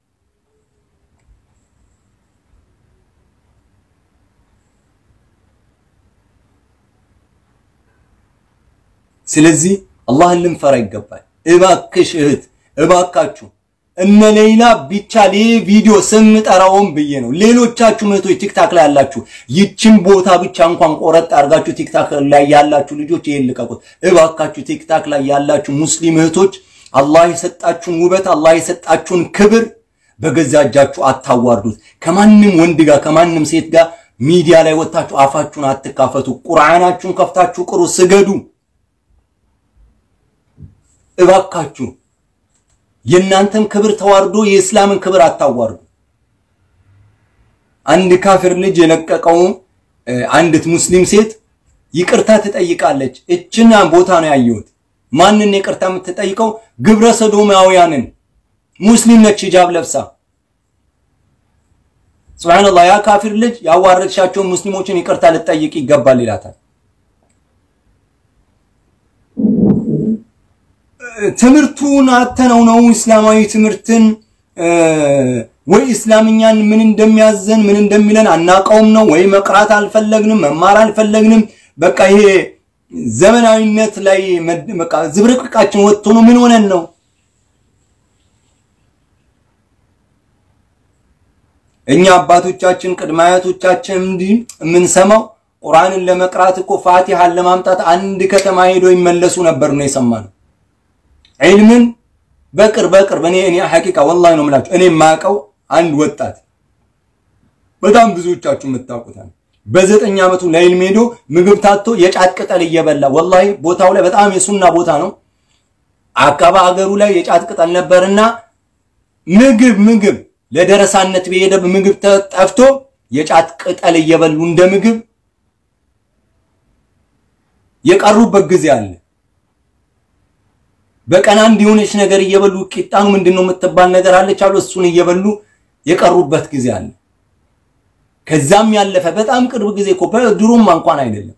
ስለዚህ አላህን ልንፈራ ይገባል። እባክሽ እህት፣ እባካችሁ እነ ሌላ ቢቻል ይህ ቪዲዮ ስም ጠራውም ብዬ ነው። ሌሎቻችሁ እህቶች ቲክታክ ላይ ያላችሁ ይችን ቦታ ብቻ እንኳን ቆረጥ አድርጋችሁ ቲክታክ ላይ ያላችሁ ልጆች ይሄን ልቀቁት እባካችሁ። ቲክታክ ላይ ያላችሁ ሙስሊም እህቶች አላህ የሰጣችሁን ውበት አላህ የሰጣችሁን ክብር በገዛ እጃችሁ አታዋርዱት። ከማንም ወንድ ጋር ከማንም ሴት ጋር ሚዲያ ላይ ወጥታችሁ አፋችሁን አትካፈቱ። ቁርአናችሁን ከፍታችሁ ቅሩ፣ ስገዱ። እባካችሁ የእናንተን ክብር ተዋርዶ የእስላምን ክብር አታዋርዱ። አንድ ካፊር ልጅ የለቀቀው አንዲት ሙስሊም ሴት ይቅርታ ትጠይቃለች። እችን ቦታ ነው ያየሁት። ማንን ይቅርታ የምትጠይቀው? ግብረ ሰዶማውያንን። ሙስሊም ነች፣ ሂጃብ ለብሳ። ሱብሃንአላህ። ያ ካፊር ልጅ ያዋረድሻቸውን ሙስሊሞችን ይቅርታ ልጠይቅ ይገባል ይላታል። ትምህርቱን አተነው ነው እስላማዊ ትምህርትን ወይ እስላምኛን ምን እንደሚያዘን ምን እንደሚለን አናቀውም ነው ወይ መቅራት አልፈለግንም መማር አልፈለግንም። በቃ ይሄ ዘመናዊነት ላይ በቃ ዝብርቅቃችን ወጥቶ ነው ምን ሆነን ነው? እኛ አባቶቻችን ቅድመ አያቶቻችን እንዲህ የምንሰማው ቁርአንን ለመቅራት እኮ ፋቲሃን ለማምጣት አንድ ከተማ ሄዶ ይመለሱ ነበር ነው የሰማነው። ዒልምን በቅርብ በቅርብ እኔ እኔ ሐቂቃ ወላሂ ነው የምላችሁ እኔ የማውቀው አንድ ወጣት በጣም ብዙዎቻችሁ የምታውቁት በዘጠኝ ዓመቱ ለዒልም ሄዶ ምግብ ታቶ የጫት ቅጠል እየበላ ወላሂ ቦታው ላይ በጣም የሱና ቦታ ነው። አካባ ሀገሩ ላይ የጫት ቅጠል ነበርና ምግብ ምግብ ለደረሳነት በሄደ ምግብ ጠፍቶ የጫት ቅጠል እየበሉ እንደ ምግብ የቀሩበት ጊዜ አለ። በቀን አንድ የሆነች ነገር እየበሉ ቂጣኑ ምንድነው የምትባል ነገር አለች አሉ እሱን እየበሉ የቀሩበት ጊዜ አለ። ከዛም ያለፈ በጣም ቅርብ ጊዜ እኮ በድሮማ እንኳን አይደለም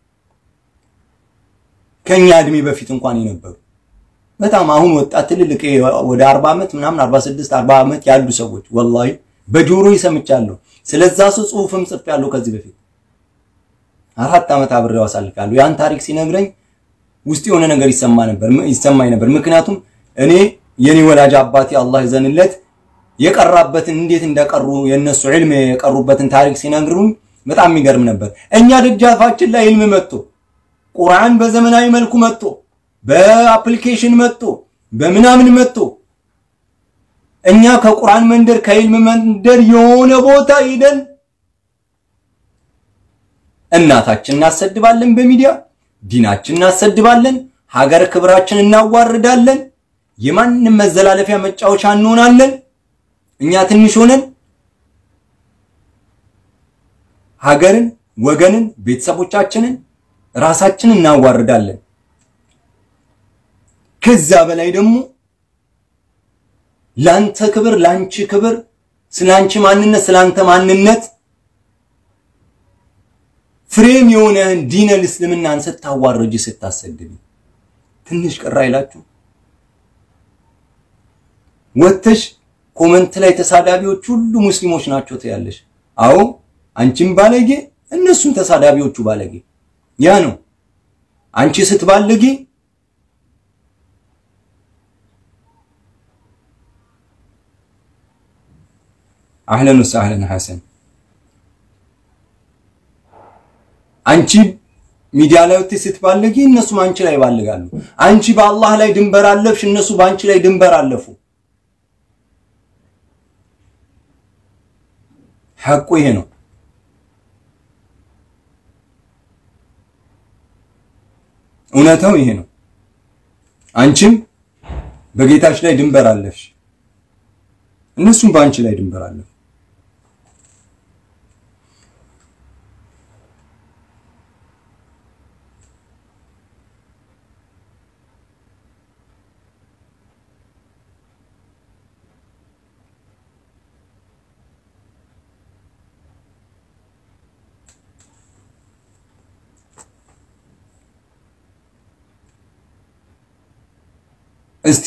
ከኛ እድሜ በፊት እንኳን የነበሩ በጣም አሁን ወጣት ትልልቅ ወደ 40 ዓመት ምናምን 46 40 ዓመት ያሉ ሰዎች ወላሂ በጆሮ ይሰምቻለሁ። ስለዛ ሰው ጽሁፍም ጽፌያለሁ ከዚህ በፊት አራት ዓመት አብሬው አሳልፌያለሁ። ያን ታሪክ ሲነግረኝ ውስጥ የሆነ ነገር ይሰማ ነበር ይሰማኝ ነበር። ምክንያቱም እኔ የኔ ወላጅ አባቴ አላህ ይዘንለት የቀራበትን እንዴት እንደቀሩ የነሱ ዒልም የቀሩበትን ታሪክ ሲነግሩኝ በጣም የሚገርም ነበር። እኛ ደጃፋችን ላይ ዒልም መጥቶ ቁርአን በዘመናዊ መልኩ መጥቶ በአፕሊኬሽን መጥቶ በምናምን መጥቶ እኛ ከቁርአን መንደር ከዒልም መንደር የሆነ ቦታ ሄደን እናታችን እናሰድባለን በሚዲያ ዲናችን እናሰድባለን፣ ሀገር ክብራችን እናዋርዳለን፣ የማንም መዘላለፊያ መጫወቻ እንሆናለን። እኛ ትንሽ ሆነን ሀገርን፣ ወገንን፣ ቤተሰቦቻችንን፣ ራሳችንን እናዋርዳለን። ከዛ በላይ ደግሞ ላንተ ክብር፣ ላንቺ ክብር፣ ስላንቺ ማንነት፣ ስላንተ ማንነት ፍሬም የሆነህን ዲነል እስልምናን ስታዋርጅ ስታሰድቢ ትንሽ ቅር አይላችሁ? ወጥተሽ ኮመንት ላይ ተሳዳቢዎች ሁሉ ሙስሊሞች ናቸው ትያለሽ። አዎ አንቺም ባለጌ፣ እነሱም ተሳዳቢዎቹ ባለጌ። ያ ነው አንቺ ስትባለጌ አህለን ወሰህለን ሐሰን አንቺ ሚዲያ ላይ ወጥተሽ ስትባለጊ እነሱም አንቺ ላይ ይባልጋሉ። አንቺ በአላህ ላይ ድንበር አለፍሽ፣ እነሱ በአንቺ ላይ ድንበር አለፉ። ሐቁ ይሄ ነው። እውነታው ይሄ ነው። አንቺም በጌታሽ ላይ ድንበር አለፍሽ፣ እነሱም በአንቺ ላይ ድንበር አለፉ። እስቲ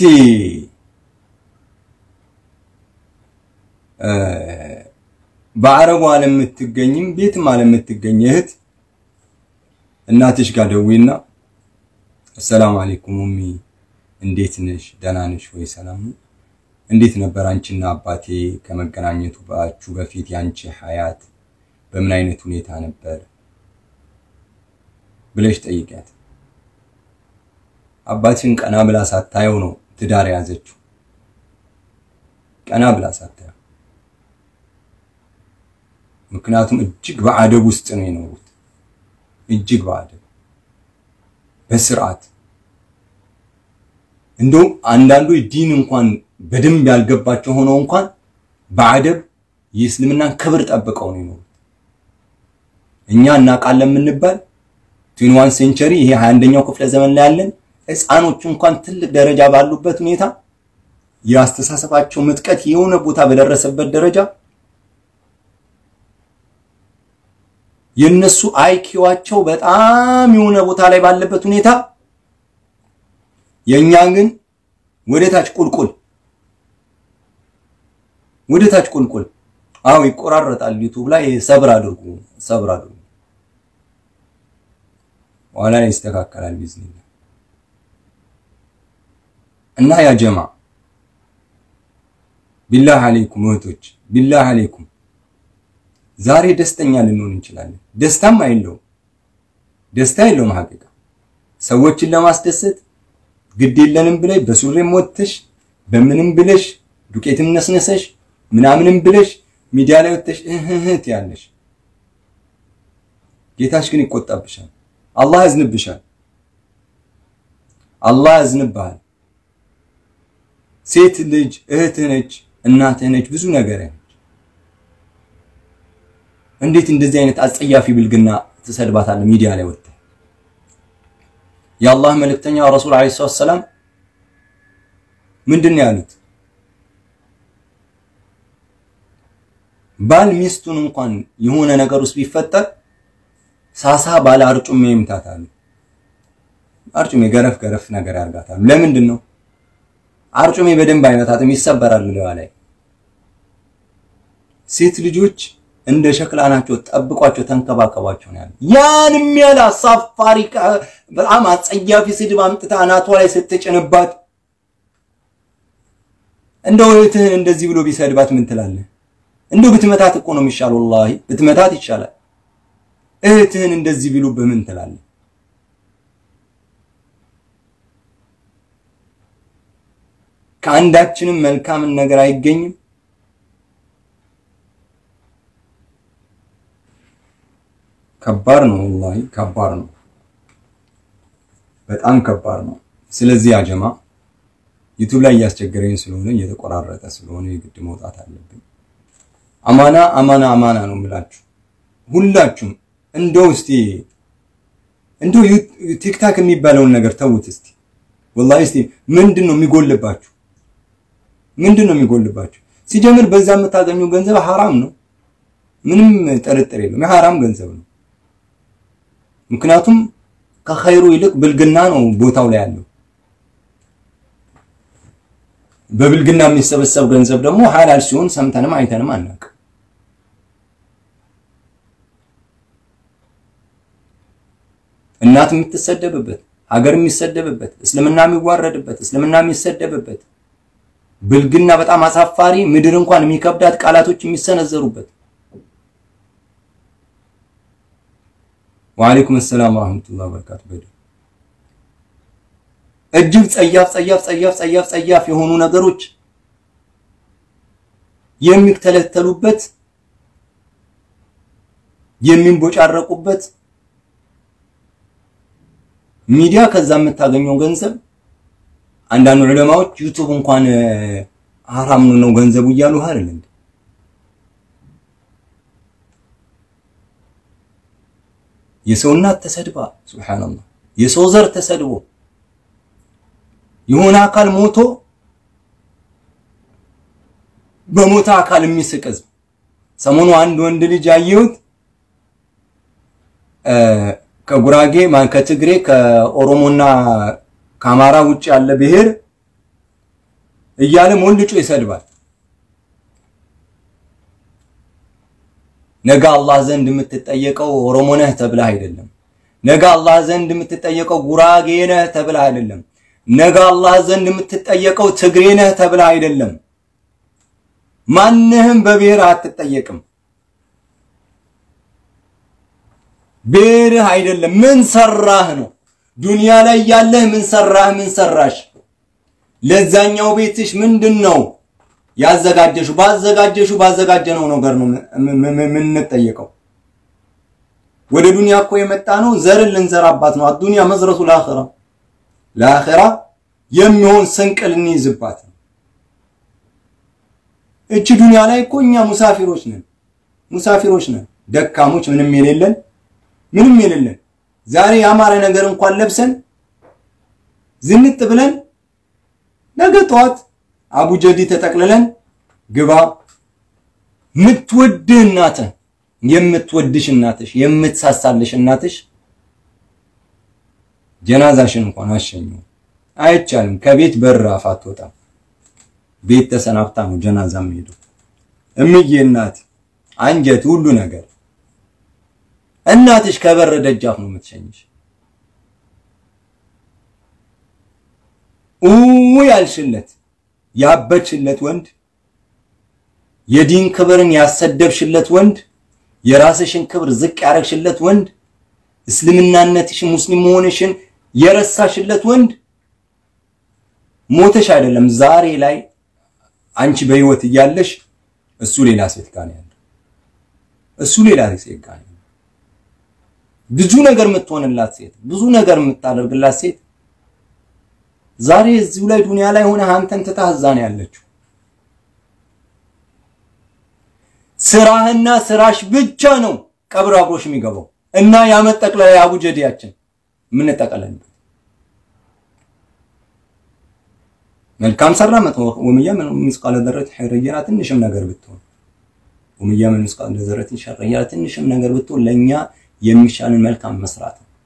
በአረቡ ዓለም የምትገኝም ቤትም ዓለም የምትገኝ እህት እናትሽ ጋር ደዊና አሰላሙ አለይኩም ኡሚ እንዴት ነሽ? ደህና ነሽ ወይ? ሰላም ነው? እንዴት ነበር አንቺና አባቴ ከመገናኘቱ ባችሁ በፊት ያንቺ ሀያት በምን አይነት ሁኔታ ነበር ብለሽ ጠይቂያት። አባትሽን ቀና ብላ ሳታየው ነው ትዳር የያዘችው። ቀና ብላ ሳታየው፣ ምክንያቱም እጅግ በአደብ ውስጥ ነው የኖሩት። እጅግ በአደብ በስርዓት እንደውም አንዳንዱ ዲን እንኳን በደንብ ያልገባቸው ሆነው እንኳን በአደብ የእስልምናን ክብር ጠብቀው ነው የኖሩት። እኛ እናውቃለን የምንባል ትዌንቲ ሴንቸሪ ይሄ 21ኛው ክፍለ ዘመን ላይ ያለን ህፃኖቹ እንኳን ትልቅ ደረጃ ባሉበት ሁኔታ የአስተሳሰባቸው ምጥቀት የሆነ ቦታ በደረሰበት ደረጃ የነሱ አይኪዋቸው በጣም የሆነ ቦታ ላይ ባለበት ሁኔታ የኛ ግን ወደ ታች ቁልቁል ወደ ታች ቁልቁል። አዎ ይቆራረጣል። ዩቲዩብ ላይ ሰብር አድርጉ፣ ሰብር አድርጉ። ኋላ ላይ ይስተካከላል ቢዝነስ እና ያ ጀማ ቢላህ አለይኩም እህቶች፣ ቢላህ አለይኩም ዛሬ ደስተኛ ልንሆን እንችላለን። ደስታም አይለውም፣ ደስታ የለውም። ሀቂቃ ሰዎችን ለማስደሰት ግድ የለንም ብለሽ በሱሬም ወጥተሽ በምንም ብለሽ ዱቄትም ነስነሰሽ ምናምንም ብለሽ ሚዲያ ላይ ወጥተሽ እህት ያለሽ ጌታሽ ግን ይቆጣብሻል። አላህ ያዝንብሻል። አላህ ያዝንብሃል። ሴት ልጅ እህትህ ነች፣ እናትህ ነች፣ ብዙ ነገር ነች። እንዴት እንደዚህ አይነት አጸያፊ ብልግና ትሰድባታለህ ሚዲያ ላይ ወጥተህ? የአላህ መልእክተኛ ረሱል ዓለይሂ ሰላቱ ወሰላም ምንድን ነው ያሉት? ባል ሚስቱን እንኳን የሆነ ነገር ውስጥ ቢፈጠር ሳሳ ባለ አርጩሜ ይምታታሉ። አርጩሜ ገረፍ ገረፍ ነገር ያርጋታሉ። ለምንድን ነው? አርጩሜ በደንብ አይመታትም፣ ይሰበራል ለዋ ላይ። ሴት ልጆች እንደ ሸክላ ናቸው። ጠብቋቸው፣ ተንከባከቧቸው ነው ያለው። ያንም ያለ አሳፋሪ በጣም አጸያፊ ስድብ አምጥታ አናቷ ላይ ስትጭንባት እንደው እህትህን እንደዚህ ብሎ ቢሰድባት ምን ትላለህ? እንደው ብትመታት እኮ ነው የሚሻል። ወላሂ ብትመታት ይሻላል። እህትህን እንደዚህ ቢሉ በምን ትላለህ? ከአንዳችንም መልካምን ነገር አይገኝም። ከባድ ነው፣ ወላሂ ከባድ ነው፣ በጣም ከባድ ነው። ስለዚህ አጀማ ዩቲዩብ ላይ እያስቸገረኝ ስለሆነ እየተቆራረጠ ስለሆነ የግድ መውጣት አለብኝ። አማና አማና አማና ነው የምላችሁ ሁላችሁም። እንደው እስቲ እንደው ቲክታክ የሚባለውን ነገር ተውት እስቲ ወላሂ እስቲ ምንድን ነው የሚጎልባችሁ? ምንድን ነው የሚጎልባችሁ? ሲጀምር በዛ የምታገኘው ገንዘብ ሐራም ነው፣ ምንም ጥርጥር የለም። የሐራም ገንዘብ ነው። ምክንያቱም ከኸይሩ ይልቅ ብልግና ነው ቦታው ላይ ያለው። በብልግና የሚሰበሰብ ገንዘብ ደግሞ ሐላል ሲሆን ሰምተንም አይተንም አናውቅም። እናት የምትሰደብበት፣ ሀገር የሚሰደብበት፣ እስልምና የሚዋረድበት፣ እስልምና የሚሰደብበት፣ ብልግና በጣም አሳፋሪ ምድር እንኳን የሚከብዳት ቃላቶች የሚሰነዘሩበት። ወአለይኩም ሰላም ወራህመቱላሂ ወበረካቱ። በዱ እጅግ ጸያፍ ጸያፍ ጸያፍ ጸያፍ ጸያፍ የሆኑ ነገሮች የሚተለተሉበት የሚንቦጫረቁበት ሚዲያ ከዛ የምታገኘው ገንዘብ አንዳንድ ዑለማዎች ዩቱብ እንኳን ሐራም ነው ገንዘቡ እያሉ አይደል እንዴ? የሰው እናት ተሰድባ ሱብሃንአላህ፣ የሰው ዘር ተሰድቦ የሆነ አካል ሞቶ በሞተ አካል የሚስቅ ህዝብ። ሰሞኑ አንድ ወንድ ልጅ ያየሁት ከጉራጌ ከትግሬ ከኦሮሞና ከአማራ ውጭ ያለ ብሔር እያለ ሞልጮ ይሰድባል። ነገ አላህ ዘንድ የምትጠየቀው ኦሮሞ ነህ ተብለህ አይደለም። ነገ አላህ ዘንድ የምትጠየቀው ጉራጌ ነህ ተብለህ አይደለም። ነገ አላህ ዘንድ የምትጠየቀው ትግሬ ነህ ተብለህ አይደለም። ማንህም በብሔር አትጠየቅም። ብሔርህ አይደለም፣ ምን ሰራህ ነው። ዱንያ ላይ ያለህ ምን ሰራህ፣ ምን ሰራሽ፣ ለዛኛው ቤትሽ ምንድን ነው ያዘጋጀሹ? ባዘጋጀሹ ባዘጋጀነው ነገር ነው የምንጠየቀው። ወደ ዱንያ እኮ የመጣ ነው ዘርን ልንዘራባት ነው። አዱንያ መዝረቱ ለአኺራ ለአኺራ የሚሆን ስንቅ ልንይዝባት ነው። እቺ ዱንያ ላይ እኮ እኛ ሙሳፊሮች ነን፣ ሙሳፊሮች ነን፣ ደካሞች፣ ምንም የሌለን ምንም የሌለን ዛሬ ያማረ ነገር እንኳን ለብሰን ዝንጥ ብለን ነገ ጠዋት አቡጀዲ ተጠቅልለን ግባ የምትወድህ እናትህ የምትወድሽ እናትሽ የምትሳሳልሽ እናትሽ ጀናዛሽን እንኳን አሸኘው አይቻልም። ከቤት በር አፍ አትወጣም። ቤት ተሰናብታ ነው ጀናዛ የምሄደው። እምዬ እናት አንጀት ሁሉ ነገር እናትሽ ከበር ደጃፍ ነው የምትሸኝሽ። ኡ ያልሽለት ያበችለት ወንድ የዲን ክብርን ያሰደብሽለት ወንድ የራስሽን ክብር ዝቅ ያረግሽለት ወንድ እስልምናነትሽን ሙስሊም መሆንሽን የረሳሽለት ወንድ ሞተሽ አይደለም ዛሬ ላይ አንቺ በህይወት እያለሽ እሱ ሌላ ሴት ጋር ነው ያለው። እሱ ሌላ ሴት ጋር ነው ብዙ ነገር የምትሆንላት ሴት፣ ብዙ ነገር የምታደርግላት ሴት ዛሬ እዚሁ ላይ ዱንያ ላይ ሆነ አንተን ትታ እዛ ነው ያለችው። ስራህና ስራሽ ብቻ ነው ቀብር አብሮሽ የሚገባው እና የዓመት ጠቅላላ አቡጀዲያችን የምንጠቀለልበት መልካም ሰራ መጥፎ ወምያ ምን ምስቃለ ዘረት ኸይረየና ትንሽም ነገር ብትሆን ወምያ ምን ምስቃለ ዘረት ሸረየና ትንሽም ነገር ብትሆን ለኛ የሚሻልን መልካም መስራት ነው።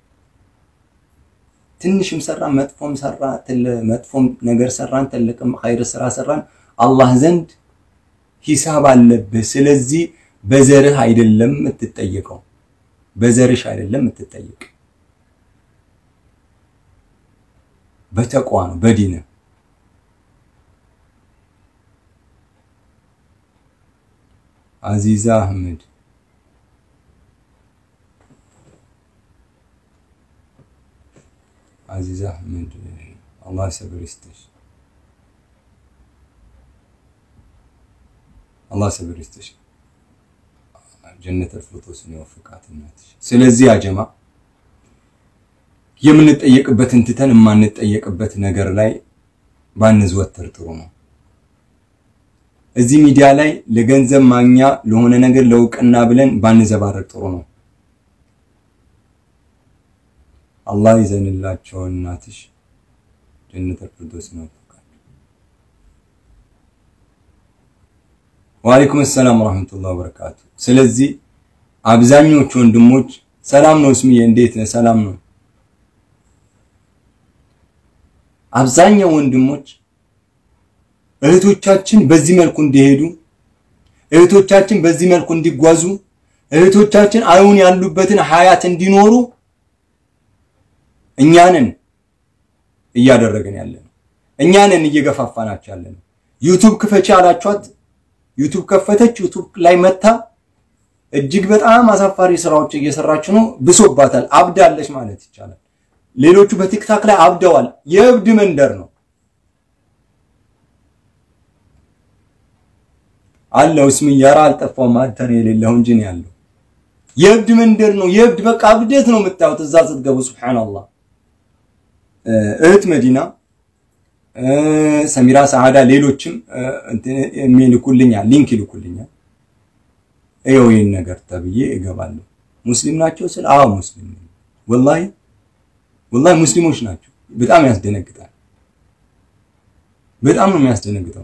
ትንሽም ሰራ መጥፎም ሰራ መጥፎም ነገር ሰራን ትልቅም ኸይር ስራ ሰራን አላህ ዘንድ ሂሳብ አለብህ። ስለዚህ በዘርህ አይደለም የምትጠየቀው፣ በዘርሽ አይደለም የምትጠየቅ፣ በተቋ ነው በዲን አዚዛ አህመድ አዚዛ አህመድ አላህ ሰብር ይስጥሽ። አላህ ሰብር ይስጥሽ። ጀነተል ፊርደውስን ይወፍቃት እናትሽ። ስለዚህ አጀማ የምንጠየቅበትን ትተን የማንጠየቅበት ነገር ላይ ባንዘወትር ጥሩ ነው። እዚህ ሚዲያ ላይ ለገንዘብ ማግኛ ለሆነ ነገር ለእውቅና ብለን ባንዘባረቅ ጥሩ ነው። አላህ ይዘንላቸው እናትሽ ጀነተል ፊርደውስን ይወፍቃት። ወአለይኩም ሰላም ወራህመቱላሂ ወበረካቱ። ስለዚህ አብዛኞቹ ወንድሞች ሰላም ነው። እስምዬ እንዴት ነህ? ሰላም ነው። አብዛኛው ወንድሞች እህቶቻችን በዚህ መልኩ እንዲሄዱ፣ እህቶቻችን በዚህ መልኩ እንዲጓዙ፣ እህቶቻችን አሁን ያሉበትን ሀያት እንዲኖሩ እኛንን እያደረግን ያለ ነው። እኛንን እየገፋፋናቸው ያለ ነው። ዩቱብ ክፈች አላችኋት ዩቱብ ከፈተች። ዩቱብ ላይ መታ እጅግ በጣም አሳፋሪ ስራዎች እየሰራች ነው። ብሶባታል፣ አብዳለች ማለት ይቻላል። ሌሎቹ በቲክታክ ላይ አብደዋል። የእብድ መንደር ነው አለው። እስሚ ያራ አልጠፋውም። አንተ ነው የሌለው እንጂ ነው ያለው። የእብድ መንደር ነው። የእብድ በቃ እብደት ነው የምታዩት እዛ ስትገቡ። ሱብሃንአላህ እህት መዲና ሰሚራ ሰዓዳ ሌሎችም የሚልኩልኛል ሊንክ ይልኩልኛል። ይኸው ይህን ነገር ተብዬ እገባለሁ። ሙስሊም ናቸው ስል አዎ ሙስሊም ነኝ። ወላሂ ወላሂ ሙስሊሞች ናቸው። በጣም ያስደነግጣል። በጣም ነው የሚያስደነግጠው።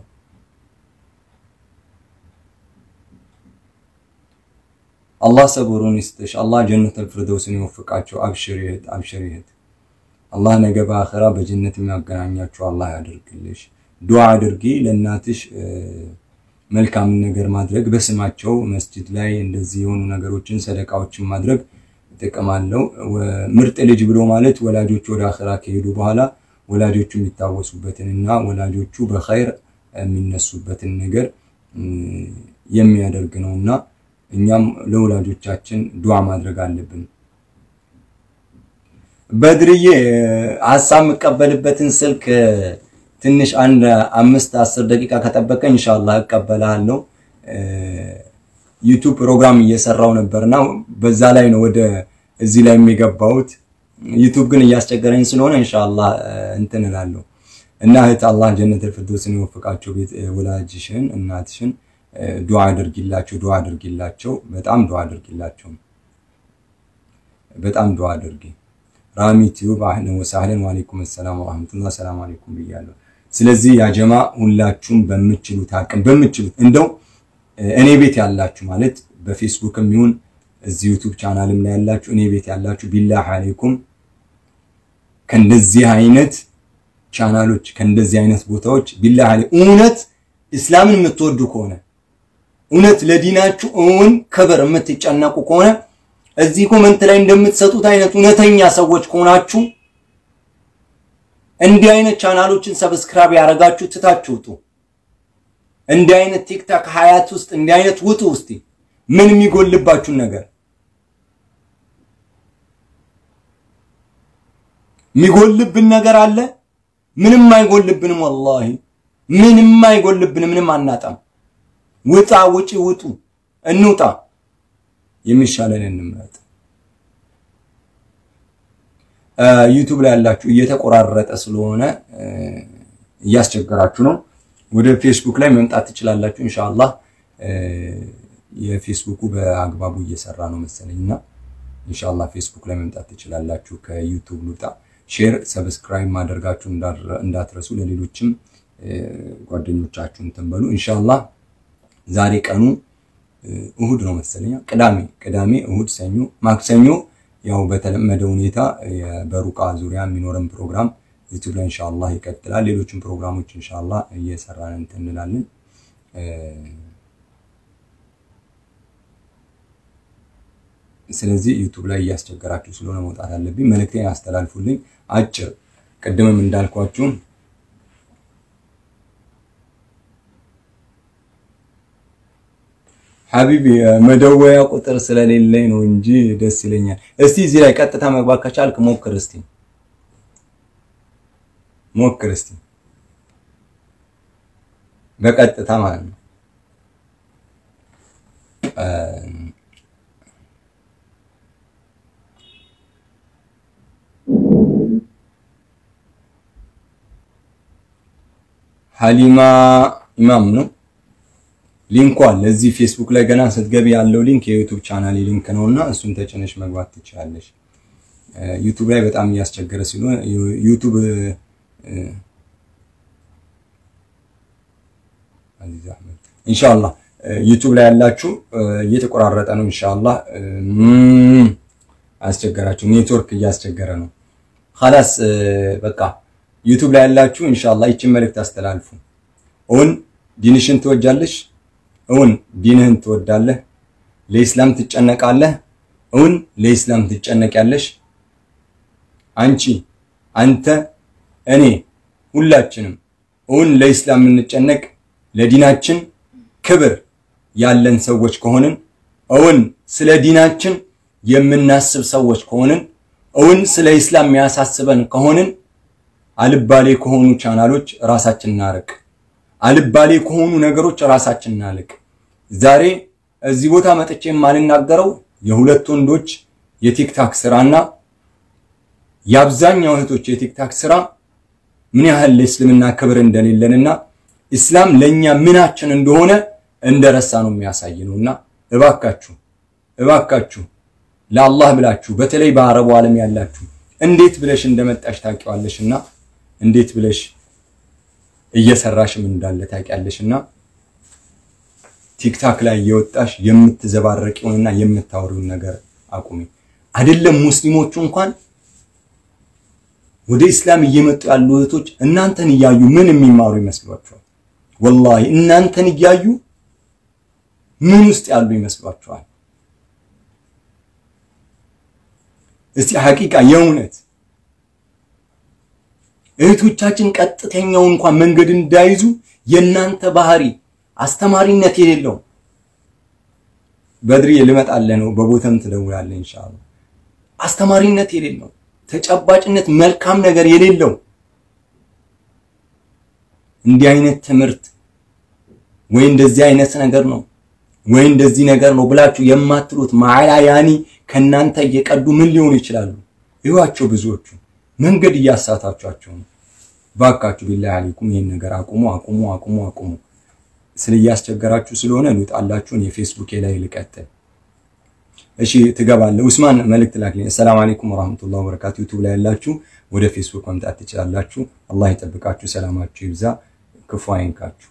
አላህ ሰብሩን ይስጥሽ። አላህ ጀነተል ፊርደውስን ይወፍቃቸው። አብሽሪ እህት፣ አብሽሪ እህት። አላህ ነገ በአኺራ በጀነት የሚያገናኛችሁ አላህ ያደርግልሽ። ዱዓ አድርጊ ለእናትሽ መልካምን ነገር ማድረግ በስማቸው መስጂድ ላይ እንደዚህ የሆኑ ነገሮችን ሰደቃዎችን ማድረግ ጥቅም አለው። ምርጥ ልጅ ብሎ ማለት ወላጆቹ ወደ አኺራ ከሄዱ በኋላ ወላጆቹ የሚታወሱበትን እና ወላጆቹ በኸይር የሚነሱበትን ነገር የሚያደርግ ነው እና እኛም ለወላጆቻችን ዱዓ ማድረግ አለብን። በድርዬ ሀሳብ የምቀበልበትን ስልክ ትንሽ አንድ አምስት አስር ደቂቃ ከጠበቀ ኢንሻአላህ እቀበላለሁ። ዩቱብ ፕሮግራም እየሰራው ነበርና በዛ ላይ ነው ወደ እዚህ ላይ የሚገባውት። ዩቱብ ግን እያስቸገረኝ ስለሆነ ኢንሻአላህ እንትን እላለሁ እና እህት አላህ ጀነተል ፊርደውስን ይወፍቃቸው። ቤት ወላጅሽን እናትሽን ዱዓ አድርጊላቸው፣ ዱዓ አድርጊላቸው፣ በጣም ዱዓ አድርጊላቸው፣ በጣም ዱዓ አድርጊ። ራሚ ቲዩብ አህለን ወሳህለን ወአለይኩም ሰላም ወራህመቱላህ ሰላም አለይኩም ብያለሁ። ስለዚህ ያጀማ ሁላችሁም በምችሉት አቅም በምችሉት እንደው እኔ ቤት ያላችሁ ማለት በፌስቡክም ይሁን እዚህ ዩቱብ ቻናልም ላይ ያላችሁ እኔ ቤት ያላችሁ ቢላህ አለይኩም ከእንደዚህ አይነት ቻናሎች ከእንደዚህ አይነት ቦታዎች ቢላህ አለይ እውነት እስላምን የምትወዱ ከሆነ እውነት ለዲናችሁ እውን ክብር የምትጨነቁ ከሆነ እዚህ ኮመንት ላይ እንደምትሰጡት አይነት እውነተኛ ሰዎች ከሆናችሁ እንዲህ አይነት ቻናሎችን ሰብስክራይብ ያደረጋችሁ ትታችሁ ውጡ። እንዲህ አይነት ቲክታክ ሀያት ውስጥ እንዲህ አይነት ውጡ። ውስጥ ምን የሚጎልባችሁን ነገር የሚጎልብን ነገር አለ? ምንም አይጎልብንም። ወላሂ ምንም አይጎልብንም። ምንም አናጣም። ውጣ፣ ውጪ፣ ውጡ፣ እንውጣ። የሚሻለን እንምረጥ። ዩቱብ ላይ ያላችሁ እየተቆራረጠ ስለሆነ እያስቸገራችሁ ነው። ወደ ፌስቡክ ላይ መምጣት ትችላላችሁ። ኢንሻአላህ የፌስቡኩ በአግባቡ እየሰራ ነው መሰለኝ እና ኢንሻአላህ ፌስቡክ ላይ መምጣት ትችላላችሁ። ከዩቱብ ልውጣ። ሼር፣ ሰብስክራይብ ማድረጋችሁ እንዳትረሱ። ለሌሎችም ጓደኞቻችሁ እንትን በሉ። ኢንሻአላህ ዛሬ ቀኑ እሁድ ነው መሰለኛ፣ ቅዳሜ ቅዳሜ፣ እሁድ፣ ሰኞ፣ ማክሰኞ ያው በተለመደ ሁኔታ በሩቃ ዙሪያ የሚኖረን ፕሮግራም ዩቲዩብ ላይ ኢንሻአላህ ይቀጥላል። ሌሎችም ፕሮግራሞች ኢንሻአላህ እየሰራን እንትን እንላለን። ስለዚህ ዩቲዩብ ላይ እያስቸገራችሁ ስለሆነ መውጣት አለብኝ። መልእክቴን አስተላልፉልኝ። አጭር ቅድምም እንዳልኳችሁ ሀቢቢ መደወያ ቁጥር ስለሌለኝ ነው እንጂ ደስ ይለኛል። እስቲ እዚህ ላይ ቀጥታ መግባት ከቻልክ ሞክር እስቲ ሞክር እስቲ በቀጥታ ማለት ነው። ሀሊማ ኢማም ነው ሊንኩ አለ እዚህ ፌስቡክ ላይ ገና ስትገቢ ያለው ሊንክ የዩቱብ ቻናል ሊንክ ነውና እሱን ተጭነሽ መግባት ትችላለሽ። ዩቱብ ላይ በጣም እያስቸገረ ስለሆነ ዩቱብ ኢንሻአላህ ዩቱብ ላይ ያላችሁ እየተቆራረጠ ነው። ኢንሻአላህ አስቸገራችሁ፣ ኔትወርክ እያስቸገረ ነው። ኸላስ በቃ ዩቱብ ላይ ያላችሁ ኢንሻአላህ ይችን መልእክት አስተላልፉ። እውን ዲንሽን ትወጃለሽ? እውን ዲንህን ትወዳለህ? ለኢስላም ትጨነቃለህ? እውን ለኢስላም ትጨነቂያለሽ? አንቺ፣ አንተ፣ እኔ ሁላችንም እውን ለኢስላም የምንጨነቅ ለዲናችን ክብር ያለን ሰዎች ከሆንን እውን ስለ ዲናችን የምናስብ ሰዎች ከሆንን እውን ስለ ኢስላም የሚያሳስበን ከሆንን አልባሌ ከሆኑ ቻናሎች ራሳችን እናርቅ። አልባሌ ከሆኑ ነገሮች ራሳችን እናልቅ። ዛሬ እዚህ ቦታ መጥቼ የማልናገረው የሁለት ወንዶች የቲክታክ ስራና የአብዛኛው እህቶች የቲክታክ ስራ ምን ያህል ለእስልምና ክብር እንደሌለንና ኢስላም ለኛ ምናችን እንደሆነ እንደረሳ ነው የሚያሳይ ነውና እባካችሁ እባካችሁ ለአላህ ብላችሁ በተለይ በአረቡ ዓለም ያላችሁ እንዴት ብለሽ እንደመጣሽ ታውቂዋለሽና እንዴት ብለሽ እየሰራሽም እንዳለ ታውቂያለሽና ቲክታክ ላይ እየወጣሽ የምትዘባረቂውንና የምታወሪውን ነገር አቁሚ። አይደለም ሙስሊሞቹ እንኳን አይደለም ሙስሊሞቹ እንኳን ቲክታክ ላይ እየወጣሽ የምትዘባረቂውንና የምታወሪውን ነገር አቁሚ። አደለም ሙስሊሞቹ እንኳን አይደለም ሙስሊሞቹ እንኳን ቲክታክ ላይ እየወጣሽ የምትዘባረቂውንና የምታወሪውን ነገር አቁሚ። ወደ ኢስላም እየመጡ ያሉ እህቶች እናንተን እያዩ ምን የሚማሩ ይመስሏችኋል? ወላሂ እናንተን እያዩ ምን ውስጥ ያሉ ይመስሏችኋል? እስቲ ሐቂቃ የእውነት እህቶቻችን ቀጥተኛው እንኳን መንገድ እንዳይዙ የእናንተ ባህሪ አስተማሪነት የሌለው በድሪ ልመጣልህ ነው። በቦተም ትደውላለህ ኢንሻአላህ። አስተማሪነት የሌለው ተጨባጭነት፣ መልካም ነገር የሌለው እንዲህ አይነት ትምህርት ወይ እንደዚህ አይነት ነገር ነው ወይ እንደዚህ ነገር ነው ብላችሁ የማትሉት ማዕላ ያኒ ከናንተ እየቀዱ ምን ሊሆኑ ይችላሉ? ይዋቸው ብዙዎቹ መንገድ እያሳታችኋቸው ነው። ባካችሁ ቢላሂ አለይኩም ይሄን ነገር አቁሙ፣ አቁሙ፣ አቁሙ፣ አቁሙ። ስለ እያስቸገራችሁ ስለሆነ ልውጣላችሁን የፌስቡክ ላይ ልቀጥል። እሺ ትገባለህ። ኡስማን መልእክት ላክልኝ። ሰላም አለይኩም ወራህመቱላሂ ወበረካቱ። ዩቲዩብ ላይ ያላችሁ ወደ ፌስቡክ መምጣት ትችላላችሁ። አላህ ይጠብቃችሁ፣ ሰላማችሁ ይብዛ፣ ክፉ አይንካችሁ።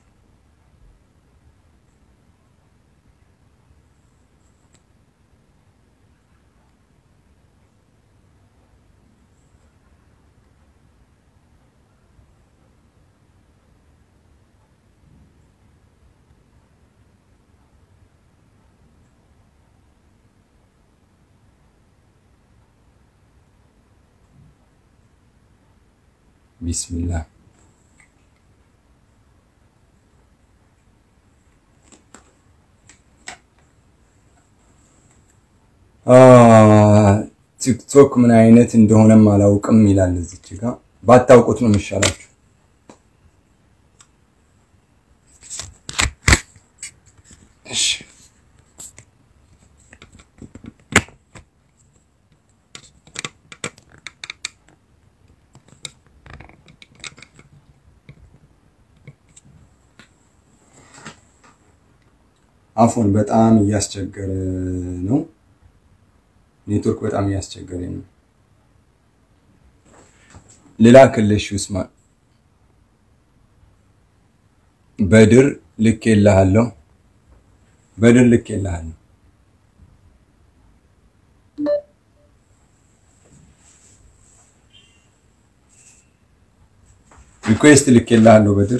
ቢስሚላህ ቲክቶክ ምን አይነት እንደሆነም አላውቅም ይላል። እዚች ጋር ባታውቁት ነው የሚሻላችሁ። እሺ አፎን በጣም እያስቸገረ ነው። ኔትወርክ በጣም እያስቸገረ ነው። ሌላ ክልሽ ኡስማን በድር ልክ የለሃለሁ በድር ልክ የለሃለሁ ሪኩዌስት ልክ የለሃለሁ በድር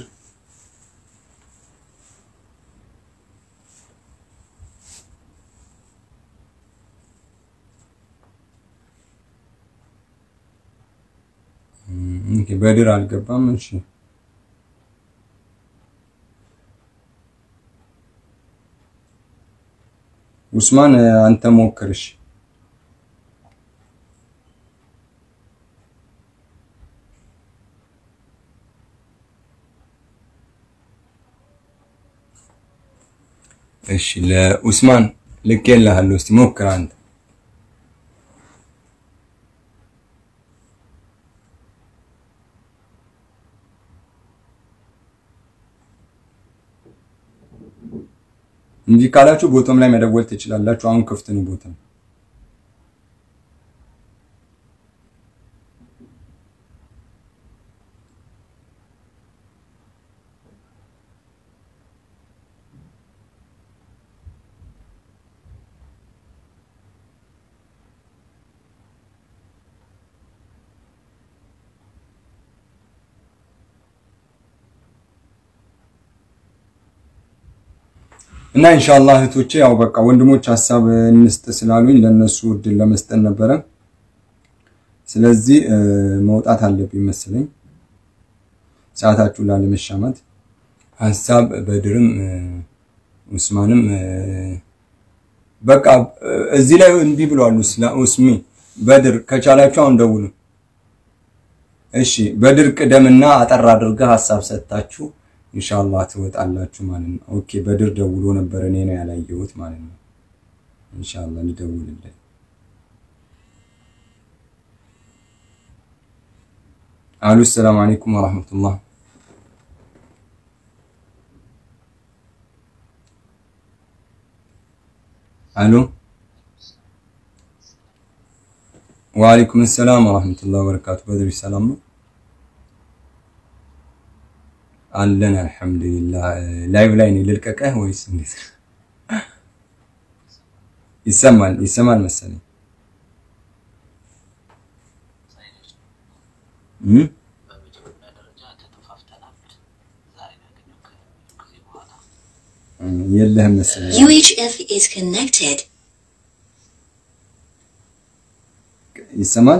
በድር አልገባም። እሺ ኡስማን አንተ ሞክርሽ። እሺ ለኡስማን ልኬልሃለሁ። እስቲ ሞክር አንተ እንጂ ካላችሁ ቦቶም ላይ መደወል ትችላላችሁ። አሁን ክፍት ነው ቦቶም። እና ኢንሻአላህ እህቶቼ ያው በቃ ወንድሞች ሀሳብ እንስጥ ስላሉኝ ለነሱ እድል ለመስጠት ነበረ። ስለዚህ መውጣት አለብኝ መሰለኝ ሰዓታችሁ ላለመሻማት። ሀሳብ በድርም ኡስማንም በቃ እዚህ ላይ እንዲህ ብለዋል። ኡስሚ በድር ከቻላችሁ አሁን ደውሉ። እሺ በድር ቅደምና አጠር አድርገህ ሀሳብ ሰጥታችሁ ኢንሻአላህ ትወጣላችሁ ማለት ነው። ኦኬ በድር ደውሎ ነበር እኔ ነው ያላየሁት ማለት ነው። ኢንሻአላህ ልደውልለት። አሉ ሰላም አለይኩም ወራህመቱላህ። አሉ ወአለይኩም ሰላም ወራህመቱላህ ወበረካቱ። በድር ሰላም ነው አለን አልሐምዱሊላህ። ላይቭ ላይ ነው ልልቀቀህ ወይስ እንዴት? ይሰማል ይሰማል መሰለኝ። እም? በመጀመሪያ ደረጃ ተጠፋፍተናል። ዛሬ ነው ያገኘው ከጊዜ በኋላ እም፣ የለህም መሰለኝ። UHF is connected. ይሰማል?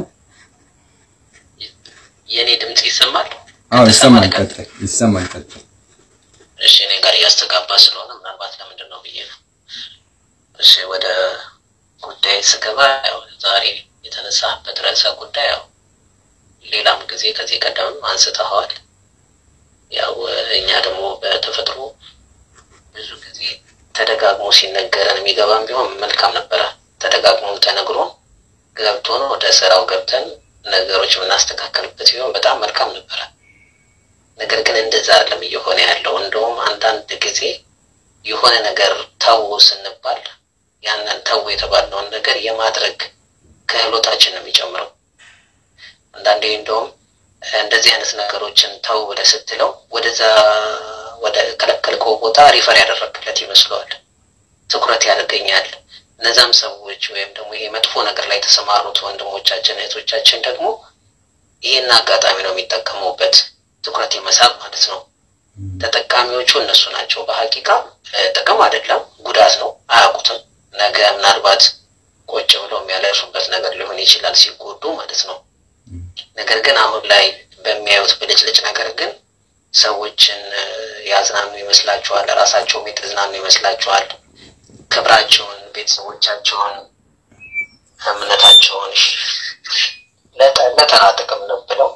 የእኔ ድምፅ ይሰማል? አዎ ይሰማል። ከተሰማ ቀጥል፣ ይሰማል። ቀጥል። እሺ እኔ ጋር እያስተጋባ ስለሆነ ምናልባት ለምንድን ነው ብዬ ነው። እሺ ወደ ጉዳይ ስገባ ያው ዛሬ የተነሳበት ርዕሰ ጉዳይ ያው ሌላም ጊዜ ከዚህ ቀደምም አንስተኸዋል። ያው እኛ ደግሞ በተፈጥሮ ብዙ ጊዜ ተደጋግሞ ሲነገረን የሚገባም ቢሆን መልካም ነበረ። ተደጋግሞ ተነግሮ ገብቶን ወደ ስራው ገብተን ነገሮች የምናስተካከልበት ቢሆን በጣም መልካም ነበረ። ነገር ግን እንደዛ አይደለም እየሆነ ያለው። እንደውም አንዳንድ ጊዜ የሆነ ነገር ተው ስንባል ያንን ተው የተባለውን ነገር የማድረግ ክህሎታችን ነው የሚጨምረው። አንዳንዴ እንደውም እንደዚህ አይነት ነገሮችን ተው ብለህ ስትለው ወደዛ ወደ ከለከልከው ቦታ ሪፈር ያደረግለት ይመስለዋል። ትኩረት ያደርገኛል። እነዛም ሰዎች ወይም ደግሞ ይሄ መጥፎ ነገር ላይ የተሰማሩት ወንድሞቻችን እህቶቻችን ደግሞ ይህን አጋጣሚ ነው የሚጠቀሙበት ትኩረት የመሳብ ማለት ነው። ተጠቃሚዎቹ እነሱ ናቸው። በሀቂቃ እ፣ ጥቅም አይደለም ጉዳት ነው። አያውቁትም። ነገ ምናልባት ቁጭ ብለው የሚያለርሱበት ነገር ሊሆን ይችላል ሲጎዱ ማለት ነው። ነገር ግን አሁን ላይ በሚያዩት ብልጭልጭ ነገር ግን ሰዎችን እ፣ ያዝናኑ ይመስላችኋል። ራሳቸውም የተዝናኑ ይመስላችኋል። ክብራቸውን፣ ቤተሰቦቻቸውን፣ እምነታቸውን ለተ- ለተራ ጥቅም ነው ብለው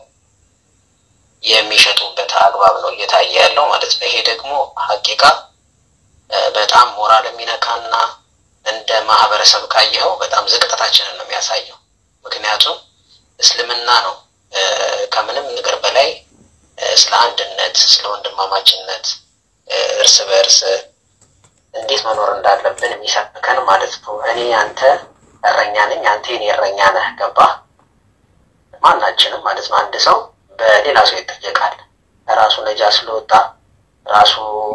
የሚሸጡበት አግባብ ነው እየታየ ያለው ማለት ነው። ይሄ ደግሞ ሀቂቃ እ፣ በጣም ሞራል የሚነካና እንደ ማህበረሰብ ካየኸው በጣም ዝቅጠታችንን ነው የሚያሳየው። ምክንያቱም እስልምና ነው እ፣ ከምንም ነገር በላይ እ፣ ስለ አንድነት፣ ስለ ወንድማማችነት እ፣ እርስ በእርስ እንዴት መኖር እንዳለብን የሚሰብከን ማለት ነው። እኔ አንተ እረኛ ነኝ፣ አንተ የኔ እረኛ ነህ። ገባህ? ማናችንም ማለት ነው። አንድ ሰው በሌላ ሰው ይጠየቃል። ራሱ ነጃ ስለወጣ ራሱ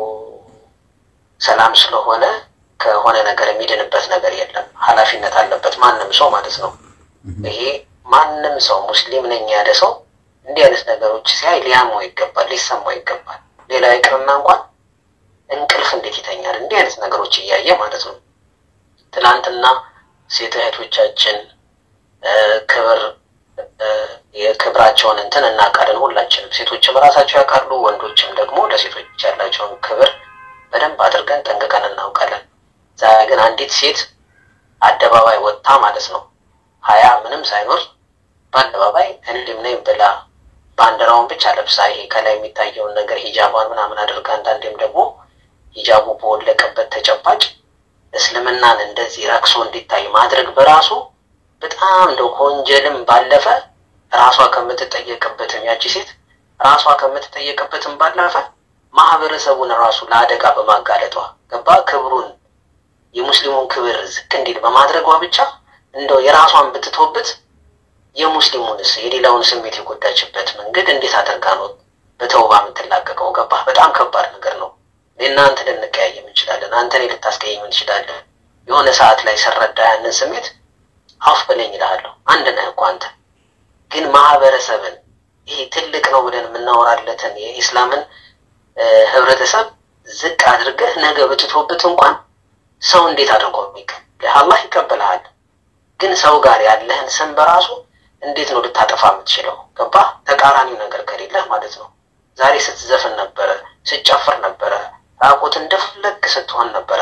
ሰላም ስለሆነ ከሆነ ነገር የሚድንበት ነገር የለም። ኃላፊነት አለበት ማንም ሰው ማለት ነው። ይሄ ማንም ሰው ሙስሊም ነኝ ያለ ሰው እንዲህ አይነት ነገሮች ሲያይ ሊያመው ይገባል፣ ሊሰማው ይገባል። ሌላ ይቅርና እንኳን እንቅልፍ እንዴት ይተኛል? እንዲህ አይነት ነገሮች እያየ ማለት ነው። ትናንትና ሴት እህቶቻችን እ፣ ክብር እ፣ የክብራቸውን እንትን እናውቃለን ሁላችንም። ሴቶችም ራሳቸው ያውቃሉ፣ ወንዶችም ደግሞ ለሴቶች ያላቸውን ክብር በደንብ አድርገን ጠንቅቀን እናውቃለን። ዛሬ ግን አንዲት ሴት አደባባይ ወጥታ ማለት ነው ሀያ ምንም ሳይኖር በአደባባይ እንዲም ነኝ ብላ ባንዲራውን ብቻ ለብሳ ይሄ ከላይ የሚታየውን ነገር ሂጃቧን ምናምን አድርጋ አንዳንዴም ደግሞ ሂጃቡ በወለቀበት ተጨባጭ እስልምናን እንደዚህ ረክሶ እንዲታይ ማድረግ በራሱ በጣም እንደው ከወንጀልም ባለፈ ራሷ ከምትጠየቅበትም ያቺ ሴት ራሷ ከምትጠየቅበትም ባለፈ ማህበረሰቡን ራሱ ለአደጋ በማጋለጧ ገባ ክብሩን የሙስሊሙን ክብር ዝቅ እንዲል በማድረጓ ብቻ እንደው የራሷን ብትቶበት የሙስሊሙንስ የሌላውን ስሜት የጎዳችበት መንገድ እንዴት አድርጋ ነው በተውባ የምትላቀቀው? ገባ በጣም ከባድ ነገር ነው። እኔና አንተ ልንቀያየም እንችላለን። አንተ እኔ ልታስቀየም እንችላለን። የሆነ ሰዓት ላይ ስረዳ ያንን ስሜት አፍ በለኝ እልሃለሁ። አንድ ነህ እኮ አንተ። ግን ማህበረሰብን ይሄ ትልቅ ነው ብለን የምናወራለትን የኢስላምን እ፣ ህብረተሰብ ዝቅ አድርገህ ነገ ብትቶበት እንኳን ሰው እንዴት አድርጎ የሚቀበልህ? አላህ ይቀበልሃል። ግን ሰው ጋር ያለህን ስም በራሱ እንዴት ነው ልታጠፋ የምትችለው? ገባህ? ተቃራኒው ነገር ከሌለህ ማለት ነው። ዛሬ ስትዘፍን ነበረ፣ ስትጨፍር ነበረ፣ ራቁት እንደፈለግ ስትሆን ነበረ።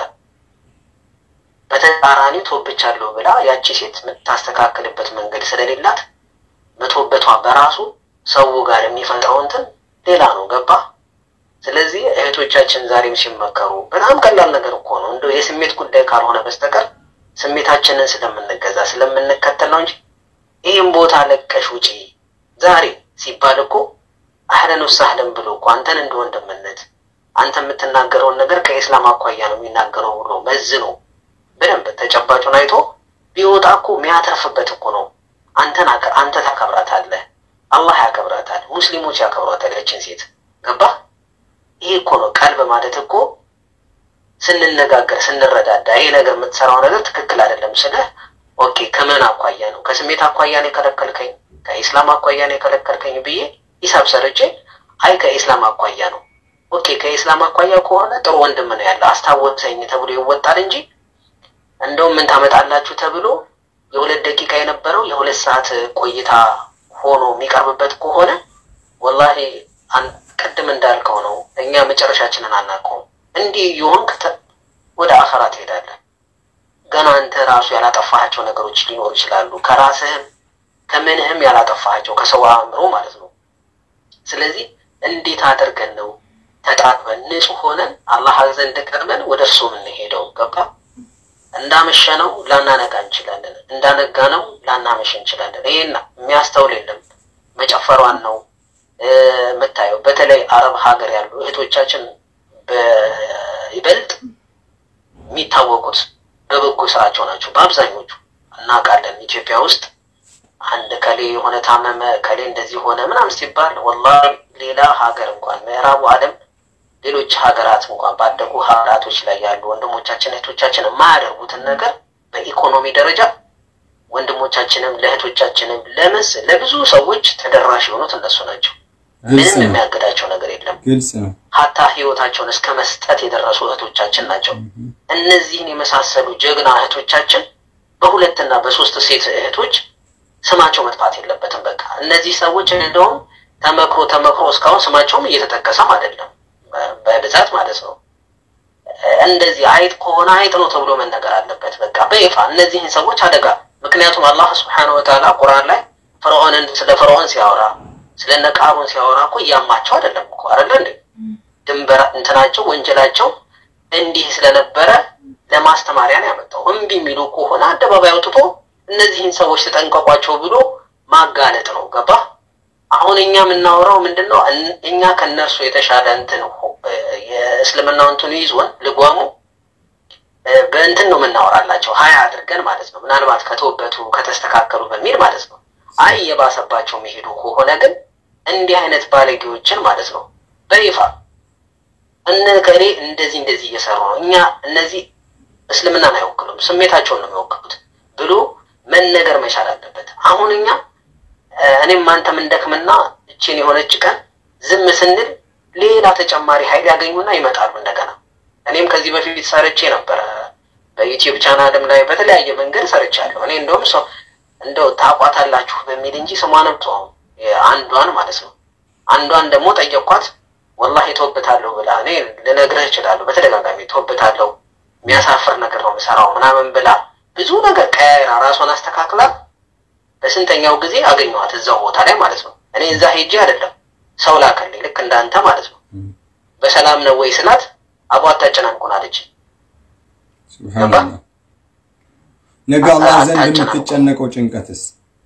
በተቃራኒው ቶብቻለሁ ብላ ያቺ ሴት የምታስተካክልበት መንገድ ስለሌላት መቶበቷ በራሱ ሰው ጋር የሚፈጥረው እንትን ሌላ ነው። ገባህ? ስለዚህ እህቶቻችን ዛሬም ሲመከሩ በጣም ቀላል ነገር እኮ ነው። እንደው የስሜት ጉዳይ ካልሆነ በስተቀር ስሜታችንን ስለምንገዛ ስለምንከተል ነው እንጂ ይህም ቦታ ለቀሽ ውጪ ዛሬ ሲባል እኮ አህለን ወሳህለን ብሎ እኮ አንተን እንደ ወንድምነት አንተ የምትናገረውን ነገር ከኢስላም አኳያ ነው የሚናገረው ብሎ መዝኖ በደንብ ተጨባጩን አይቶ ቢወጣ እኮ የሚያተርፍበት እኮ ነው። አንተን አከ- አንተ ታከብራታለህ፣ አላህ ያከብራታል፣ ሙስሊሞች ያከብሯታል ያችን ሴት ገባህ? ይሄ እኮ ነው ቀልብ ማለት እኮ ስንነጋገር ስንረዳዳ ይሄ ነገር የምትሰራው ነገር ትክክል አይደለም ስልህ ኦኬ ከምን አኳያ ነው ከስሜት አኳያ ነው የከለከልከኝ ከኢስላም አኳያ ነው የከለከልከኝ ብዬ ሂሳብ ሰርቼ አይ ከኢስላም አኳያ ነው። ኦኬ ከኢስላም አኳያ ከሆነ ጥሩ ወንድም ነው ያለ አስታወሰኝ ተብሎ ይወጣል እንጂ እንደውም ምን ታመጣላችሁ ተብሎ የሁለት ደቂቃ የነበረው የሁለት ሰዓት ቆይታ ሆኖ የሚቀርብበት ከሆነ ወላሂ አን- ቅድም እንዳልከው ነው። እኛ መጨረሻችንን አናውቀውም። እንዲህ እየሆንክ ተ- ወደ አኸራ ትሄዳለህ። ገና አንተ ራሱ ያላጠፋሃቸው ነገሮች ሊኖሩ ይችላሉ። ከራስህም ከምንህም ያላጠፋሃቸው ከሰው አእምሮ ማለት ነው። ስለዚህ እንዴት አድርገን ነው ተጣጥበን ንጹህ ሆነን አላህ ዘንድ ቀርበን ወደ እርሱ የምንሄደው? ገባ እንዳመሸነው ላናነጋ እንችላለን፣ እንዳነጋ ነው ላናመሽ እንችላለን። ይሄን የሚያስተውል የለም። መጨፈሯን ነው እ፣ የምታየው። በተለይ አረብ ሀገር ያሉ እህቶቻችን በይበልጥ የሚታወቁት በበጎ ስራቸው ናቸው። በአብዛኞቹ እናውቃለን። ኢትዮጵያ ውስጥ አንድ ከሌ የሆነ ታመመ ከሌ እንደዚህ ሆነ ምናምን ሲባል ወላሂ ሌላ ሀገር እንኳን ምዕራቡ ዓለም ሌሎች ሀገራት እንኳን ባደጉ ሀገራቶች ላይ ያሉ ወንድሞቻችን እህቶቻችን የማያደርጉትን ነገር በኢኮኖሚ ደረጃ ወንድሞቻችንም ለእህቶቻችንም ለምስ ለብዙ ሰዎች ተደራሽ የሆኑት እነሱ ናቸው። ግልጽ ምንም ነው፣ የሚያግዳቸው ነገር የለም። ግልጽ ነው። ሀታ ህይወታቸውን እስከ መስጠት የደረሱ እህቶቻችን ናቸው። እነዚህን የመሳሰሉ ጀግና እህቶቻችን በሁለትና በሶስት ሴት እህቶች ስማቸው መጥፋት የለበትም። በቃ እነዚህ ሰዎች እንደውም ተመክሮ ተመክሮ እስካሁን ስማቸውም እየተጠቀሰም አይደለም በ- በብዛት ማለት ነው። እንደዚህ አይጥ ከሆነ አይጥ ነው ተብሎ መነገር አለበት። በቃ በይፋ እነዚህን ሰዎች አደጋ። ምክንያቱም አላህ ስብሐነሁ ወተዓላ ቁርአን ላይ ፈርዖንን ስለ ፈርዖን ሲያወራ ስለነ ቃሩን ሲያወራ እኮ እያማቸው አይደለም እኮ አይደለ እንዴ? ድንበር እንትናቸው ወንጀላቸው እንዲህ ስለነበረ ለማስተማሪያ ነው ያመጣው። እምቢ የሚሉ ከሆነ አደባባይ አውጥቶ እነዚህን ሰዎች ተጠንቀቋቸው ብሎ ማጋለጥ ነው። ገባ? አሁን እኛ የምናወራው ምንድን ነው? እን- እኛ ከነርሱ የተሻለ እንትን ሆ- የእስልምናው እንትኑ ይዞን ልጓሙ እ፣ በእንትን ነው የምናወራላቸው ሀያ አድርገን ማለት ነው። ምናልባት ከተወበቱ ከተስተካከሉ በሚል ማለት ነው። አይ የባሰባቸው የሚሄዱ ከሆነ ግን እንዲህ አይነት ባለጌዎችን ማለት ነው በይፋ እነ ከሌ እንደዚህ እንደዚህ እየሰሩ ነው፣ እኛ እነዚህ እስልምናን አይወክሉም፣ ስሜታቸውን ነው የሚወክሉት ብሎ መነገር መቻል አለበት። አሁን እኛ እ፣ እኔም አንተም እንደክምና እችን የሆነች ቀን ዝም ስንል ሌላ ተጨማሪ ኃይል ያገኙና ይመጣሉ እንደገና። እኔም ከዚህ በፊት ሰርቼ ነበረ በዩቲዩብ ቻናልም ላይ በተለያየ መንገድ ሰርቻለሁ። እኔ እንደውም ሰው እንደው ታቋታላችሁ በሚል እንጂ ስሟንም ተውም አንዷን ማለት ነው። አንዷን ደግሞ ጠየኳት። ወላሂ ተወብታለሁ ብላ እኔ ልነግርህ እችላለሁ በተደጋጋሚ ተወብታለሁ፣ የሚያሳፍር ነገር ነው የምሰራው ምናምን ብላ ብዙ ነገር ቀያይራ ራሷን አስተካክላ በስንተኛው ጊዜ አገኘኋት እዛው ቦታ ላይ ማለት ነው። እኔ እዛ ሄጄ አይደለም ሰው ላከልኝ፣ ልክ እንዳንተ ማለት ነው። በሰላም ነው ወይ ስላት አቧ አታጨናንቁን አለች። ሱብሃንአላህ። ነገ አላህ ዘንድ የምትጨነቀው ጭንቀትስ?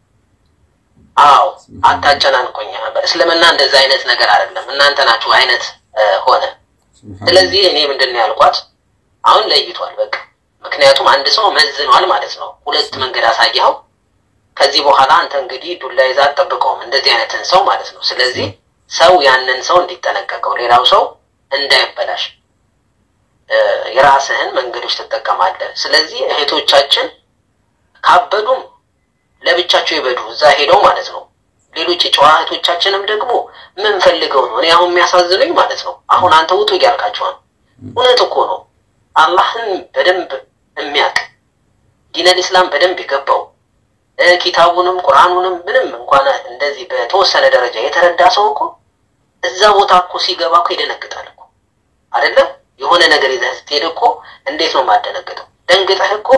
አዎ አታጨናንቆኝ። በእስልምና እንደዛ አይነት ነገር አይደለም፣ እናንተ ናችሁ አይነት እ፣ ሆነ። ሱብሃንአላህ። ስለዚህ እኔ ምንድን ነው ያልኳት፣ አሁን ለይቷል በቃ። ምክንያቱም አንድ ሰው መዝኗል ማለት ነው። ሁለት መንገድ አሳየኸው። ከዚህ በኋላ አንተ እንግዲህ ዱላ ይዛ አትጠብቀውም እንደዚህ አይነትን ሰው ማለት ነው። ስለዚህ ሰው ያንን ሰው እንዲጠነቀቀው፣ ሌላው ሰው እንዳይበላሽ እ፣ የራስህን መንገዶች ትጠቀማለህ። ስለዚህ እህቶቻችን ካበዱም ለብቻቸው ይበዱ እዛ ሄደው ማለት ነው። ሌሎች የጨዋ እህቶቻችንም ደግሞ ምን ፈልገው ነው? እኔ አሁን የሚያሳዝኑኝ ማለት ነው። አሁን አንተ ውጡ እያልካቸዋል። እውነት እኮ ነው። አላህን በደንብ የሚያውቅ ዲነል ኢስላም በደንብ የገባው እ፣ ኪታቡንም ቁርአኑንም ምንም እንኳን እንደዚህ በተወሰነ ደረጃ የተረዳ ሰው እኮ እዛ ቦታ እኮ ሲገባ እኮ ይደነግጣል እኮ አይደለም። የሆነ ነገር ይዘህ ስትሄድ እኮ እንዴት ነው የማደነግጠው? ደንግጠህ እኮ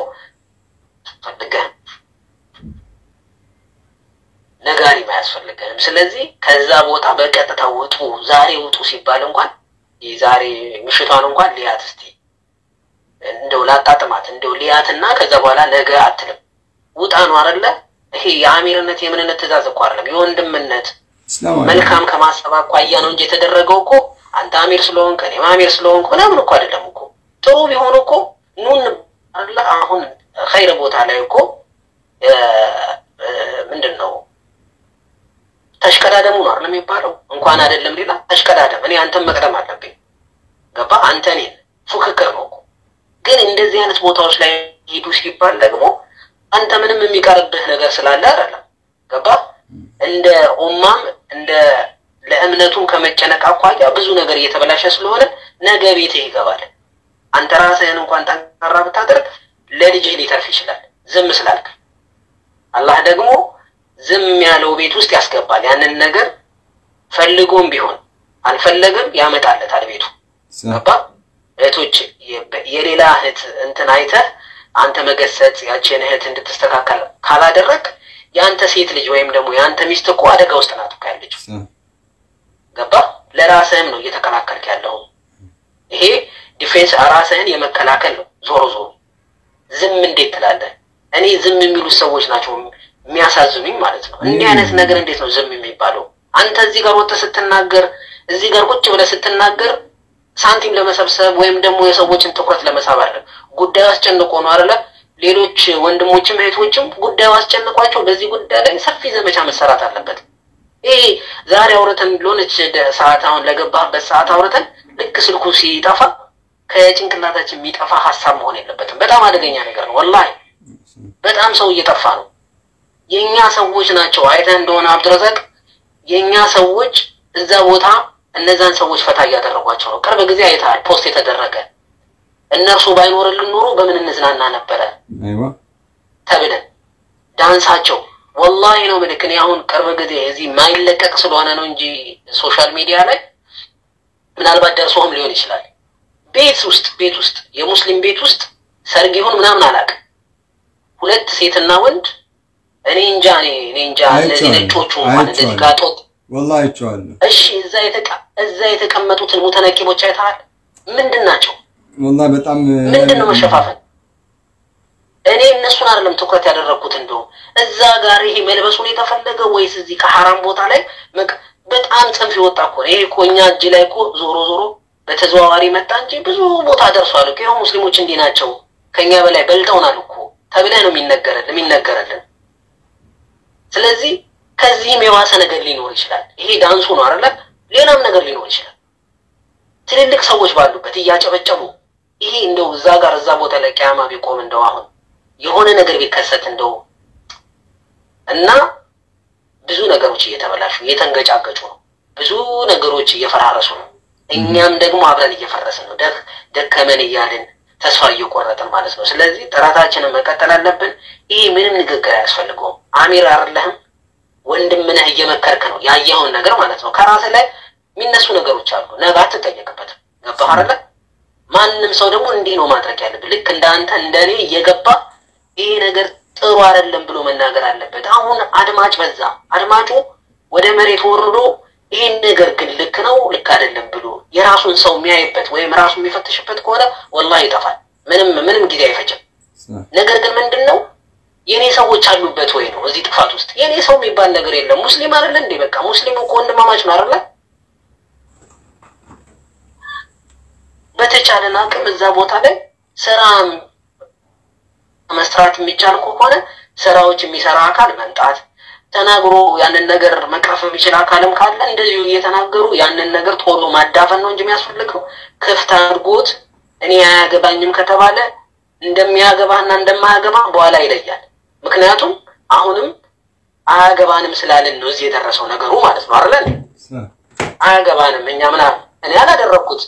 ፈልገህ ነጋሪም አያስፈልገንም። ስለዚህ ከዛ ቦታ በቀጥታ ውጡ፣ ዛሬ ውጡ ሲባል እንኳን ዛሬ ምሽቷን እንኳን ሊያት እስቲ እንደው ላጣጥማት እንደው ሊያትና ከዛ በኋላ ነገ አትልም። ውጣ ነው አይደለ? ይሄ የአሚርነት የምንነት ትእዛዝ እኮ አይደለም፣ የወንድምነት እስላማዊ መልካም ከማሰብ አኳያ ነው እንጂ የተደረገው እኮ አንተ አሚር ስለሆንክ እኔም አሚር ስለሆንክ ምናምን እኮ አይደለም እኮ። ጥሩ ቢሆን እኮ ኑን አለ አሁን ኸይር ቦታ ላይ እኮ እ፣ እ፣ ምንድን ነው ተሽቀዳደሙ ነው አይደለም የሚባለው። እንኳን አይደለም ሌላ ተሽቀዳደም። እኔ አንተን መቅደም አለብኝ። ገባ? አንተ እኔን ፉክክር ነው እኮ። ግን እንደዚህ አይነት ቦታዎች ላይ ሂዱ ሲባል ደግሞ አንተ ምንም የሚቀርብህ ነገር ስላለ አይደለም። ገባ? እንደ ኡማም እንደ ለእምነቱም ከመጨነቅ አኳያ ብዙ ነገር እየተበላሸ ስለሆነ ነገ ቤትህ ይገባል። አንተ ራስህን እንኳን ጠንካራ ብታደርግ ለልጅህ ሊተርፍ ይችላል፣ ዝም ስላልክ። አላህ ደግሞ ዝም ያለው ቤት ውስጥ ያስገባል። ያንን ነገር ፈልጎም ቢሆን አልፈለገም ያመጣለታል ቤቱ። ገባ? እህቶች የሌላ እህት እንትን አይተህ አንተ መገሰጽ ያችን እህት እንድትስተካከል ካላደረግ የአንተ ሴት ልጅ ወይም ደግሞ የአንተ ሚስት እኮ አደጋ ውስጥ ናት እኮ ያለችው። ገባ? ለራስህም ነው እየተከላከልክ ያለው። ይሄ ዲፌንስ ራስህን የመከላከል ነው። ዞሮ ዞሮ ዝም እንዴት ትላለህ? እኔ ዝም የሚሉት ሰዎች ናቸው የሚያሳዝኑኝ ማለት ነው። እንዲህ አይነት ነገር እንዴት ነው ዝም የሚባለው? አንተ እዚህ ጋር ወጥተህ ስትናገር፣ እዚህ ጋር ቁጭ ብለህ ስትናገር ሳንቲም ለመሰብሰብ ወይም ደግሞ የሰዎችን ትኩረት ለመሳብ አለ። ጉዳዩ አስጨንቆ ነው አይደለ? ሌሎች ወንድሞችም እህቶችም ጉዳዩ አስጨንቋቸው በዚህ ጉዳይ ላይ ሰፊ ዘመቻ መሰራት አለበት። ይሄ ዛሬ አውርተን ለሆነች ሰዓት አሁን ለገባህበት ሰዓት አውርተን ልክ ስልኩ ሲጠፋ ከጭንቅላታችን የሚጠፋ ሀሳብ መሆን የለበትም። በጣም አደገኛ ነገር ነው። ወላሂ በጣም ሰው እየጠፋ ነው። የእኛ ሰዎች ናቸው። አይተህ እንደሆነ አብዱረዛቅ የእኛ ሰዎች እዛ ቦታ እነዛን ሰዎች ፈታ እያደረጓቸው ነው። ቅርብ ጊዜ አይተሃል ፖስት የተደረገ እነርሱ ባይኖርልን ኖሮ በምን እንዝናና ነበረ ተብለን ዳንሳቸው ወላሂ ነው ምልክ እኔ አሁን ቅርብ ጊዜ እዚህ ማይለቀቅ ስለሆነ ነው እንጂ ሶሻል ሚዲያ ላይ ምናልባት ደርሶህም ሊሆን ይችላል። ቤት ውስጥ ቤት ውስጥ የሙስሊም ቤት ውስጥ ሰርግ ይሁን ምናምን አላውቅም። ሁለት ሴትና ወንድ እኔ እንጃ እኔ እኔ እንጃ እነዚህ ነጮቹ እንኳን እንደዚህ ጋጦጥ ወላሂ አይቼዋለሁ። እሺ እዛ የተቀ እዛ የተቀመጡትን ሙተነቂቦች አይተሃል? ምንድን ናቸው? ወላሂ በጣም ምንድን ነው መሸፋፈን? እኔ እነሱን አይደለም ትኩረት ያደረግኩት። እንደው እዛ ጋር ይሄ መልበሱን የተፈለገ ወይስ እዚህ ከሐራም ቦታ ላይ በጣም ጽንፍ የወጣ እኮ ነው። ይሄ እኮ እኛ እጅ ላይ እኮ ዞሮ ዞሮ በተዘዋዋሪ መጣ እንጂ ብዙ ቦታ ደርሷል እኮ። ይኸው ሙስሊሞች እንዲህ ናቸው ከኛ በላይ በልጠውናል እኮ ተብለህ ነው የሚነገረልን የሚነገረልን። ስለዚህ ከዚህም የባሰ ነገር ሊኖር ይችላል። ይሄ ዳንሱ ነው አይደለ? ሌላም ነገር ሊኖር ይችላል። ትልልቅ ሰዎች ባሉበት እያጨበጨቡ ይሄ እንደው እዛ ጋር እዛ ቦታ ላይ ቅያማ ቢቆም እንደው አሁን የሆነ ነገር ቢከሰት እንደው እና ብዙ ነገሮች እየተበላሹ እየተንገጫገጩ ነው። ብዙ ነገሮች እየፈራረሱ ነው። እኛም ደግሞ አብረን እየፈረስን ነው። ደከመን እያልን ተስፋ እየቆረጥን ማለት ነው። ስለዚህ ጥረታችንን መቀጠል አለብን። ይሄ ምንም ንግግር አያስፈልገውም። አሚር አይደለህም ወንድም ነህ፣ እየመከርክ ነው ያየኸውን ነገር ማለት ነው። ከራስህ ላይ የሚነሱ ነገሮች አሉ፣ ነገ አትጠየቅበትም። ገባህ አይደለ? ማንም ሰው ደግሞ እንዲህ ነው ማድረግ ያለብን። ልክ እንደ አንተ እንደ እኔ እየገባ ይሄ ነገር ጥሩ አይደለም ብሎ መናገር አለበት። አሁን አድማጭ በዛ። አድማጩ ወደ መሬት ወርዶ ይህን ነገር ግን ልክ ነው ልክ አይደለም ብሎ የራሱን ሰው የሚያይበት ወይም ራሱ የሚፈትሽበት ከሆነ ወላሂ ይጠፋል። ምንም ምንም ጊዜ አይፈጅም። ነገር ግን ምንድን ነው የእኔ ሰዎች አሉበት ወይ ነው እዚህ ጥፋት ውስጥ የእኔ ሰው የሚባል ነገር የለም። ሙስሊም አይደለ እንዴ? በቃ ሙስሊም እኮ ወንድማማች ነው አይደለ? በተቻለን አቅም እዛ ቦታ ላይ ስራ መስራት የሚቻል ከሆነ ስራዎች የሚሰራ አካል መምጣት ተናግሮ ያንን ነገር መቅረፍ የሚችል አካልም ካለ እንደዚሁ እየተናገሩ ያንን ነገር ቶሎ ማዳፈን ነው እንጂ የሚያስፈልገው ክፍት አድርጎት እኔ አያገባኝም ከተባለ እንደሚያገባና እንደማያገባ በኋላ ይለያል። ምክንያቱም አሁንም አያገባንም ስላልን ነው እዚህ የደረሰው ነገሩ ማለት ነው አይደለ? አያገባንም እኛ ምና እኔ አላደረግኩት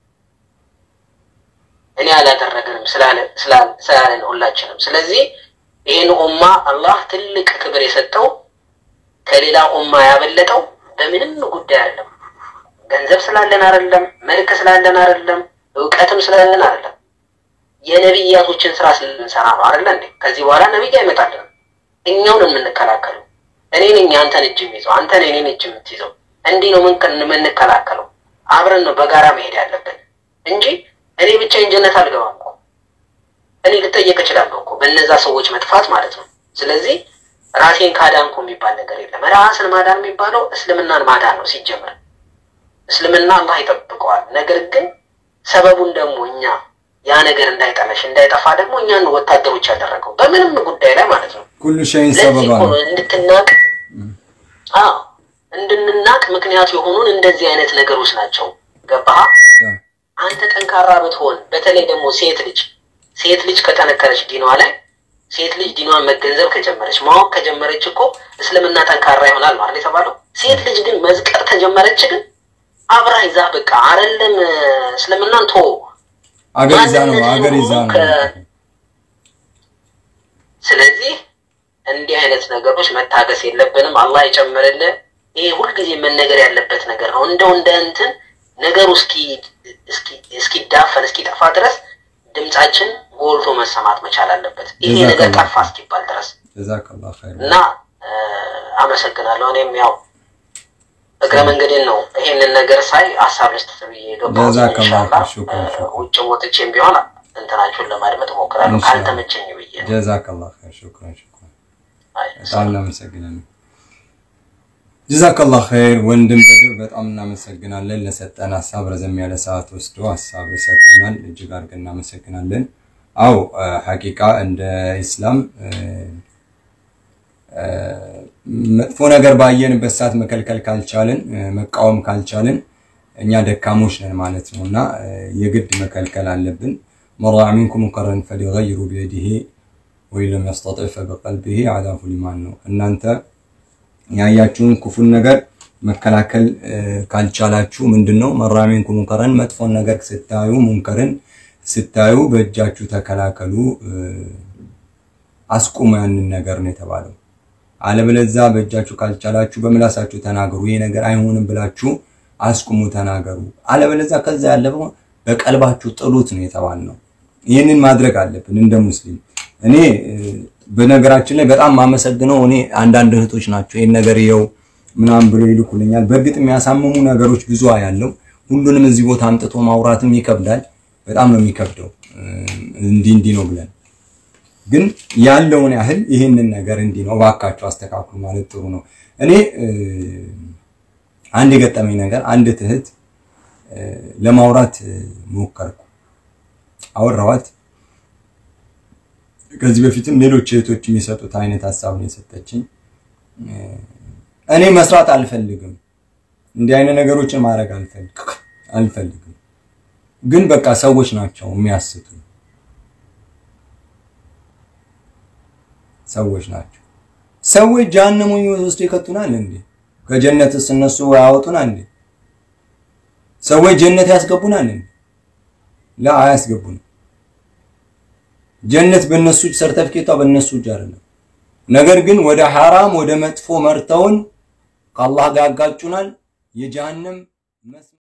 እኔ አላደረግንም ስላለን ሁላችንም። ስለዚህ ይህን ኡማ አላህ ትልቅ ክብር የሰጠው ከሌላ ኡማ ያበለጠው በምንም ጉዳይ አይደለም። ገንዘብ ስላለን አይደለም፣ መልክ ስላለን አይደለም፣ እውቀትም ስላለን አይደለም። የነቢያቶችን ስራ ስለምንሰራ ነው አይደለ እንዴ? ከዚህ በኋላ ነቢይ አይመጣልንም። እኛውን የምንከላከለው እኔ ነኝ አንተን እጅ የሚይዘው፣ አንተ ነህ እኔን እጅ የምትይዘው። እንዲህ ነው የምንከላከለው። አብረን ነው በጋራ መሄድ ያለብን እንጂ እኔ ብቻዬን ጀነት አልገባም እኮ እኔ ልጠየቅ እችላለሁ እኮ በእነዛ ሰዎች መጥፋት ማለት ነው። ስለዚህ ራሴን ካዳንኩ የሚባል ነገር የለም። ራስን ማዳን የሚባለው እስልምናን ማዳን ነው ሲጀመር። እስልምና አላህ ይጠብቀዋል። ነገር ግን ሰበቡን ደግሞ እኛ ያ ነገር እንዳይጠለሽ እንዳይጠፋ ደግሞ እኛን ወታደሮች ያደረገው በምንም ጉዳይ ላይ ማለት ነው። ኩሉ ሸይን ለዚህ ሰበባ እኮ ነው። ነው እንድትናቅ አዎ እንድንናቅ ምክንያት የሆኑን እንደዚህ አይነት ነገሮች ናቸው። ገባህ? አንተ ጠንካራ ብትሆን በተለይ ደግሞ ሴት ልጅ ሴት ልጅ ከጠነከረች ዲኗ ላይ ሴት ልጅ ዲኗን መገንዘብ ከጀመረች ማወቅ ከጀመረች እኮ እስልምና ጠንካራ ይሆናል ማለት የተባለው። ሴት ልጅ ግን መዝቀር ከጀመረች ግን አብራ ይዛ በቃ አይደለም እስልምናን ቶ አገር ይዛ ነው አገር ይዛ ነው። ስለዚህ እንዲህ አይነት ነገሮች መታገስ የለብንም። አላህ ይጨምርልን። ይሄ ሁልጊዜ መነገር ያለበት ነገር ነው። እንደው እንደ እንትን ነገሩ እስኪ እስኪዳፈን እስኪጠፋ ድረስ ድምጻችን ጎልቶ መሰማት መቻል አለበት። ይሄ ነገር ጠፋ እስኪባል ድረስ ጀዛከላሁ ኸይር እና አመሰግናለሁ። እኔም ያው እግረ መንገዴን ነው ይሄንን ነገር ሳይ ሀሳብ ልስጥ ብዬ የገባሁት። ጀዛከላሁ ኢንሻላህ ሹክራን ሹክራን ውጭ ወጥቼም ቢሆን እንትናችሁን ለማድመጥ እሞክራለሁ ኢንሻላህ። ካልተመቸኝ ብዬ ነው። ጀዛከላሁ ኸይር ሹክራን ሹክራን አይ፣ በጣም እናመሰግናለን። ጀዛከላሁ ኸይር ወንድም በድር በጣም እናመሰግናለን። ለሰጠን ሀሳብ ረዘም ያለ ሰዓት ወስዶ ሀሳብ ሰጥቶናል። እጅግ አድርገን እናመሰግናለን። አው ሐቂቃ እንደ ኢስላም እ፣ እ፣ መጥፎ ነገር ባየንበት ሰዓት መከልከል ካልቻልን እ፣ መቃወም ካልቻልን እኛ ደካሞች ነን ማለት ነው እና እ፣ የግድ መከልከል አለብን። መን ረአ ሚንኩም ሙንከረን ፈሊገይሩ ቢየዲሂ ወይ ለም የስተጢዕ ፈቢቀልቢሂ አዳፉ ሊማን ነው። እናንተ ያያችሁን ክፉን ነገር መከላከል እ፣ ካልቻላችሁ ምንድን ነው መን ረአ ሚንኩም ሙንከረን መጥፎን ነገር ስታዩ ሙንከርን ስታዩ በእጃችሁ ተከላከሉ እ፣ አስቁሙ ያንን ነገር ነው የተባለው። አለበለዚያ በእጃችሁ ካልቻላችሁ በምላሳችሁ ተናገሩ። ይሄ ነገር አይሆንም ብላችሁ አስቁሙ፣ ተናገሩ። አለበለዚያ ከዛ ያለፈው በቀልባችሁ ጥሉት ነው የተባልነው። ይህንን ማድረግ አለብን እንደ ሙስሊም። እኔ እ፣ በነገራችን ላይ በጣም ማመሰግነው እኔ አንዳንድ እህቶች ናቸው ይህን ነገር ይኸው ምናምን ብሎ ይልኩልኛል። በእርግጥ የሚያሳምሙ ነገሮች ብዙ ያለው ሁሉንም እዚህ ቦታ አምጥቶ ማውራትም ይከብዳል። በጣም ነው የሚከብደው እ፣ እንዲህ እንዲህ ነው ብለን ግን ያለውን ያህል ይህንን ነገር እንዲህ ነው እባካችሁ አስተካክሉ ማለት ጥሩ ነው። እኔ እ፣ አንድ የገጠመኝ ነገር አንድ እህት እ፣ ለማውራት እ፣ ሞከርኩ፣ አወራኋት። ከዚህ በፊትም ሌሎች እህቶች የሚሰጡት አይነት ሀሳብ ነው የሰጠችኝ። እ፣ እኔ መስራት አልፈልግም፣ እንዲህ አይነት ነገሮችን ማድረግ አልፈልግ አልፈልግም፣ ግን በቃ ሰዎች ናቸው የሚያስቱ ሰዎች ናቸው። ሰዎች ጀሃነም ውስጥ ይከቱናል እንዴ? ከጀነትስ እነሱ ያወጡናል እንዴ? ሰዎች ጀነት ያስገቡናል እንዴ? ላ አያስገቡንም። ጀነት በእነሱ እጅ ሰርተፍኬቷ በእነሱ እጅ አይደለም። ነገር ግን ወደ ሐራም ወደ መጥፎ መርተውን ከአላህ ጋር ያጋጩናል። የጀሃነም መስ